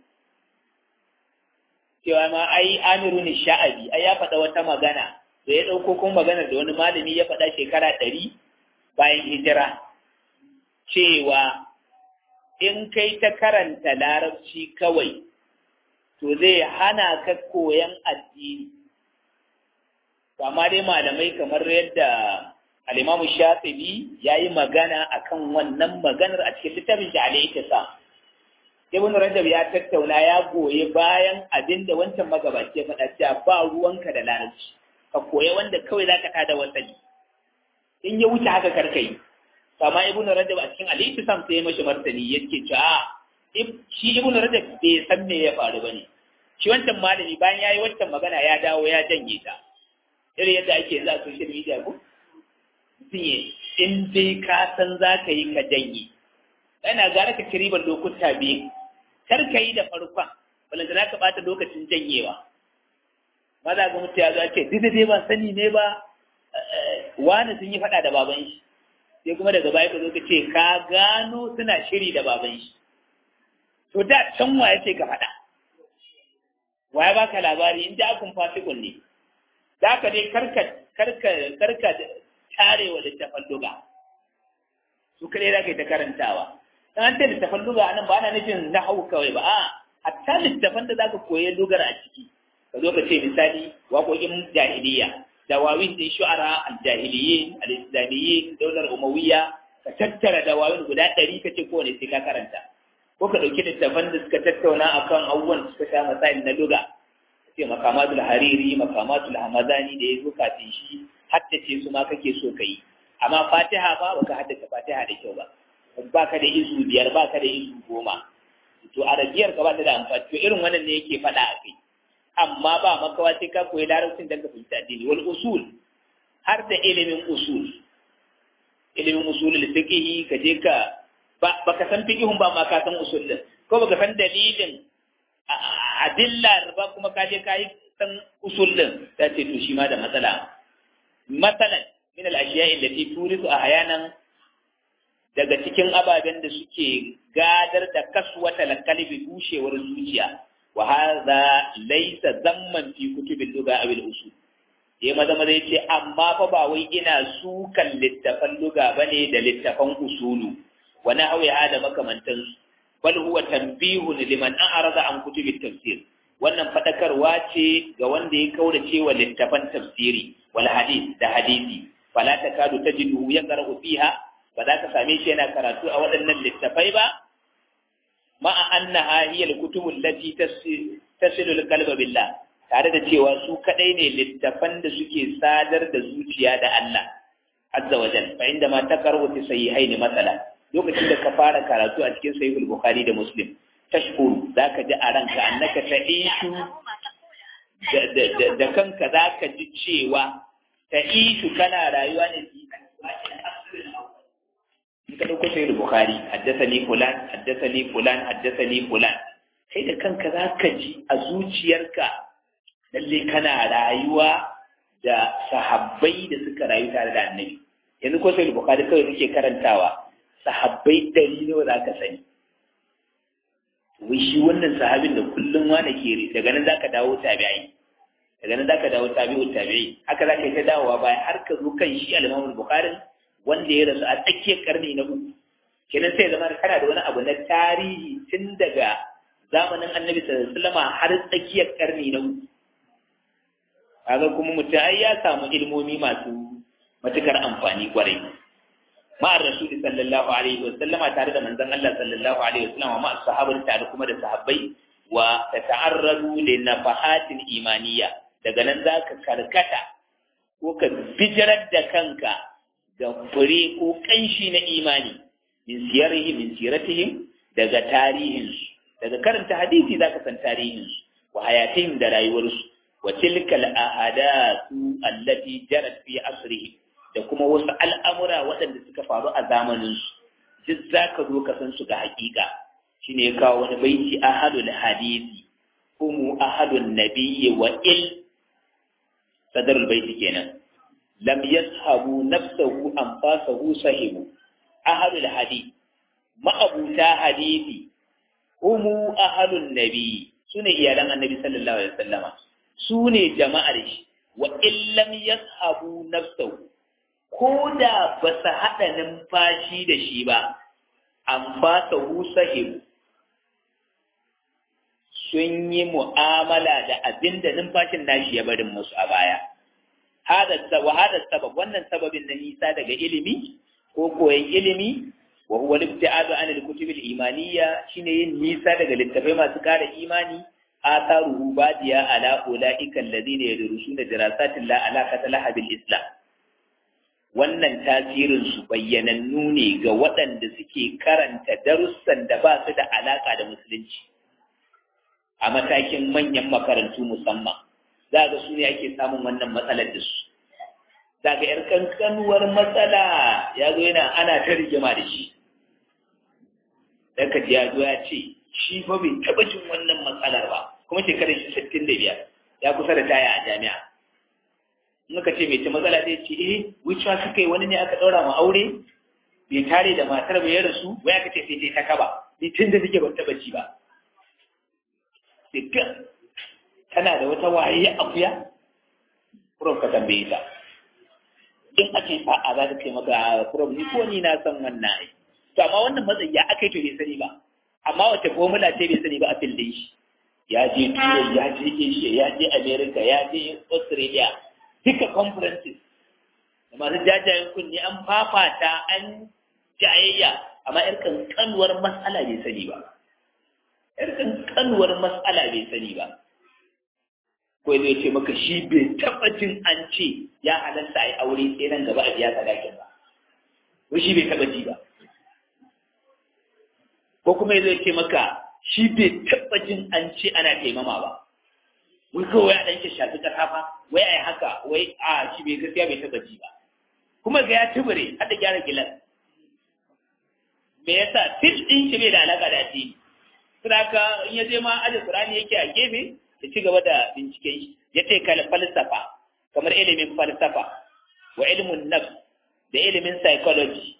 cewa ma ai amiru ni sha'abi ai ya faɗa wata magana da ya ɗauko kuma maganar da wani malami ya faɗa shekara ɗari bayan hijira cewa in kai ta karanta larabci kawai to zai hana ka koyan addini amma dai malamai kamar yadda al-imamu shafi'i ya yi magana akan wannan maganar a cikin littafin shi alayhi sa ibn rajab ya tattauna ya goye bayan abin da wancan magabaci ya faɗa cewa ba ruwanka da larabci ka koya wanda kawai zaka tada wasali in ya wuce haka karkai amma ibn rajab a cikin alayhi sam sai ya mashi martani yake cewa shi ibn rajab bai san me ya faru bane shi wancan malami bayan yayi wancan magana ya dawo ya janye ta irin yadda ake za a social media ko mutum ya in dai ka san za ka yi ka janye yana gara ka ci ribar lokuta biyu kar ka yi da farkon balanta za ka bata lokacin janyewa maza ga mutu ya zo ce duk da dai ba sani ne ba wani sun yi faɗa da baban shi sai kuma daga baya ka zo ka ce ka gano suna shiri da baban shi to da can wa ya ce ka faɗa wa ya baka labari in da akun fasikun ne za ka dai karka karka karka tare wa littafan luga su kare za ka yi ta karantawa dan an ce littafan luga anan ba ana nufin na hau kawai ba a hatta littafan da za ka koyi lugar a ciki ka zo ka ce misali waƙoƙin jahiliya dawawin din shu'ara al-jahiliyyin al-islamiyyin daular umawiyya ka tattara dawawin guda ɗari ka ce kowane sai ka karanta ko ka ɗauki littafan da suka tattauna akan abubuwan da suka sha masail na luga ce makamatul hariri makamatul hamadani da ya zo kafin shi haddace su ma kake so ka yi amma fatiha ba baka haddace fatiha da kyau ba ba ka da izu biyar ba ka da izu goma to arabiyar ka ba ta da amfani to irin wannan ne yake faɗa a kai amma ba makawa sai ka koyi larabcin da ka fahimta addini wal usul har da ilimin usul ilimin usulul fiqh ka je ka ba ka san fiqhun ba ma ka san usul din ko baka san dalilin adilla ba kuma ka je ka yi san usul din ta ce to shi ma da matsala matsalan min al ashiya allati turisu ahyanan daga cikin ababen da suke gadar da kaswata kalbi bushewar zuciya wa hadha laysa zamman fi kutubil lugha aw al usul ya maza maza yace amma fa ba wai ina sukan littafan lugha bane da littafan usulu wa nahwi hada makamantan bal huwa tanbihun liman a'rada an kutubit tafsir wannan fadakarwa ce ga wanda ya kaurace wa littafan tafsiri wal hadith da hadisi fala takadu tajidu yaqra'u fiha ba za ka same shi yana karatu a waɗannan littafai ba ma'a annaha hiya al-kutubu allati tasilu al-qalba billah tare da cewa su kadai ne littafan da suke sadar da zuciya da Allah azza wa jalla fa inda ma taqrabu fi sahihain masala lokacin da ka fara karatu a cikin sahihul bukhari da muslim tashkuru zaka ji a ranka annaka ta'ishu da kanka zaka ji cewa ta'ishu kana rayuwa ne in ka dauko sahihul bukhari haddathani fulan haddathani fulan haddathani fulan kai da kanka zaka ji a zuciyarka lalle kana rayuwa da sahabbai da suka rayu tare da annabi yanzu ko sai bukhari kawai suke karantawa sahabbai ɗari nawa za ka sani wai shi wannan sahabin da kullum wane ke daga nan za ka dawo tabi'ai daga nan zaka dawo tabi'ut tabi'i haka zaka yi ta dawowa baya har ka zo kan shi al-Imam al-Bukhari wanda ya rasu a tsakiyar karni na uku kenan sai zama kana da wani abu na tarihi tun daga zamanin Annabi sallallahu alaihi wasallam har tsakiyar karni na uku kaga kuma mutum ai ya samu ilmomi masu matukar amfani kwarai ma'ar rasul sallallahu alaihi wasallam tare da manzon Allah sallallahu alaihi wasallam ma sahabbai tare kuma da sahabbai wa tata'arradu li nafahatin imaniyya daga nan zaka karkata ko ka bijirar da kanka ga fure ko kanshi na imani min siyarihi min siratihim daga tarihinsu daga karanta hadisi zaka san tarihinsu wa hayatihim da rayuwarsu wa tilkal ahadatu allati jarat fi asrihi da kuma wasu al'amura waɗanda suka faru a zamaninsu duk zaka zo ka san su ga hakika shine ya kawo wani baiti ahadul hadisi humu ahadun nabiyyi wa il sadarul baiti kenan lam yashabu nafsahu anfasahu sahibu ahadul hadith ma'abuta hadisi humu ahadun nabiyyi sune iyalan annabi sallallahu alaihi wasallama sune jama'ar shi wa illam yashabu nafsahu ko da ba su haɗa numfashi da shi ba an fasa sahibu sun yi mu'amala da abin da numfashin nashi ya barin musu a baya. Wa hada sabab wannan sababin na nisa daga ilimi ko koyon ilimi wa huwa libti'adu an al-kutub al-imaniyya shine yin nisa daga littafai masu kara imani atharuhu badiya ala ulaika alladhina yadrusuna dirasatin la alaqata laha bil islam wannan tasirin su bayyanannu ne ga waɗanda suke karanta darussan da ba su da alaka da musulunci a matakin manyan makarantu musamman za ga su ne ake samun wannan matsalar da su za ga ‘yar kankanuwar matsala ya zo yana ana ta rigima da shi daga ya zo ya ce shi fa bai taɓa jin wannan matsalar ba kuma shekarar shi sittin da biyar ya kusa da taya a jami'a in ka ce mai ce matsala zai ce eh wucewa suka yi wani ne aka ɗaura ma aure bai tare da matar bai rasu wai aka ce sai ta kaba ni tun da suke ban taɓa ji ba dukkan tana da wata waye akuya kurum ka tambaye ta in ake sa'a za ta kai maka kurum ni ko ni na san wannan ai to amma wannan matsayi ya aka yi to bai sani ba amma wace formula ce bai sani ba a fildin shi ya je turai ya je asia ya je america ya je australia duka conferences da masu jajayen kunni an fafata an jayayya amma yar kankanuwar matsala bai sani ba yar kankanuwar matsala bai sani ba ko zai ce maka shi bai taɓa jin an ce ya halatta a yi aure sai nan gaba a biya sadakin ba ko shi bai taɓa ji ba ko kuma zai ce maka shi bai taɓa jin an ce ana taimama ba wai kawai a ɗan shafi ƙasa fa wai a yi haka wai a shi bai gaskiya bai taɓa ji ba kuma ga ya tubure har da gyara gilas me yasa til ɗin shi bai da alaƙa da addini saboda in ya je ma aje Qur'ani yake a gefe ya ci gaba da binciken shi ya ce kal falsafa kamar ilimin falsafa wa ilmun nafs da ilimin psychology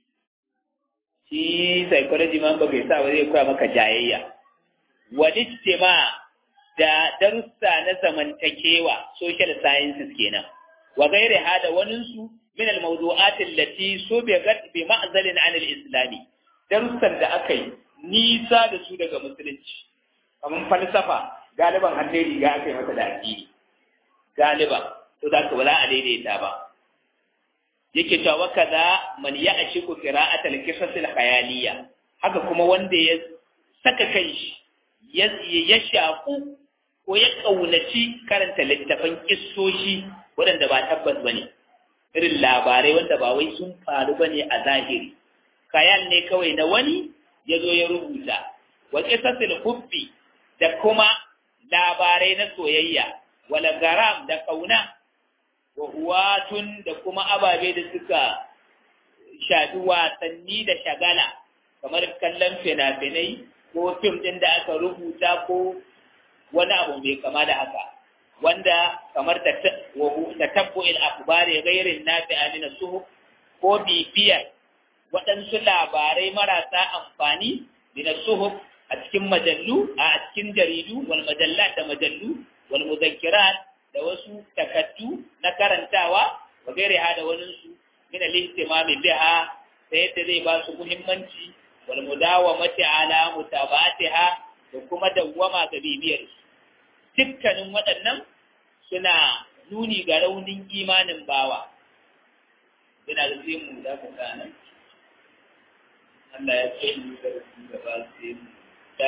shi psychology ma ba bai sa ba zai koya maka jayayya wal ijtima da darussa na zamantakewa social sciences kenan wa gairi hada wanin su min al mawdu'at allati subigat bi ma'zalin an al islami darussan da aka yi nisa da su daga musulunci kamar falsafa galiban an dai riga aka yi masa da addini galiban to da ka ba za a daidaita ba yake cewa wa kaza man ya'shiku qira'at al-qisas al-khayaliyya haka kuma wanda ya saka kanshi ya ya shaku ko ya kaunaci karanta littafan kissoshi waɗanda ba tabbas bane irin labarai wanda ba wai sun faru bane a zahiri khayal ne kawai na wani ya zo ya rubuta wa qisasil hubbi da kuma labarai na soyayya wala garam da kauna wa huwatun da kuma ababe da suka shafi wasanni da shagala kamar kallon fina-finai ko fim ɗin da aka rubuta ko wani abu mai kama da haka wanda kamar ta tabbo il akbari gairin nafi amina suhu ko bibiyar waɗansu labarai marasa amfani min suhuf a cikin majallu a cikin jaridu wal majallat da majallu wal mudhakkirat da wasu takaddu na karantawa wa gaire ha da wani su min al-ihtimami biha ta yadda zai ba su muhimmanci wal mudawamati ala mutabatiha da kuma dawwama ga bibiyar su dukkanin waɗannan suna nuni ga raunin imanin bawa yana da zai mu da ka nan Allah ya ce mu da su gaba sai mu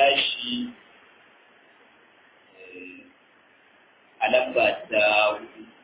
tashi a lamba ta hudu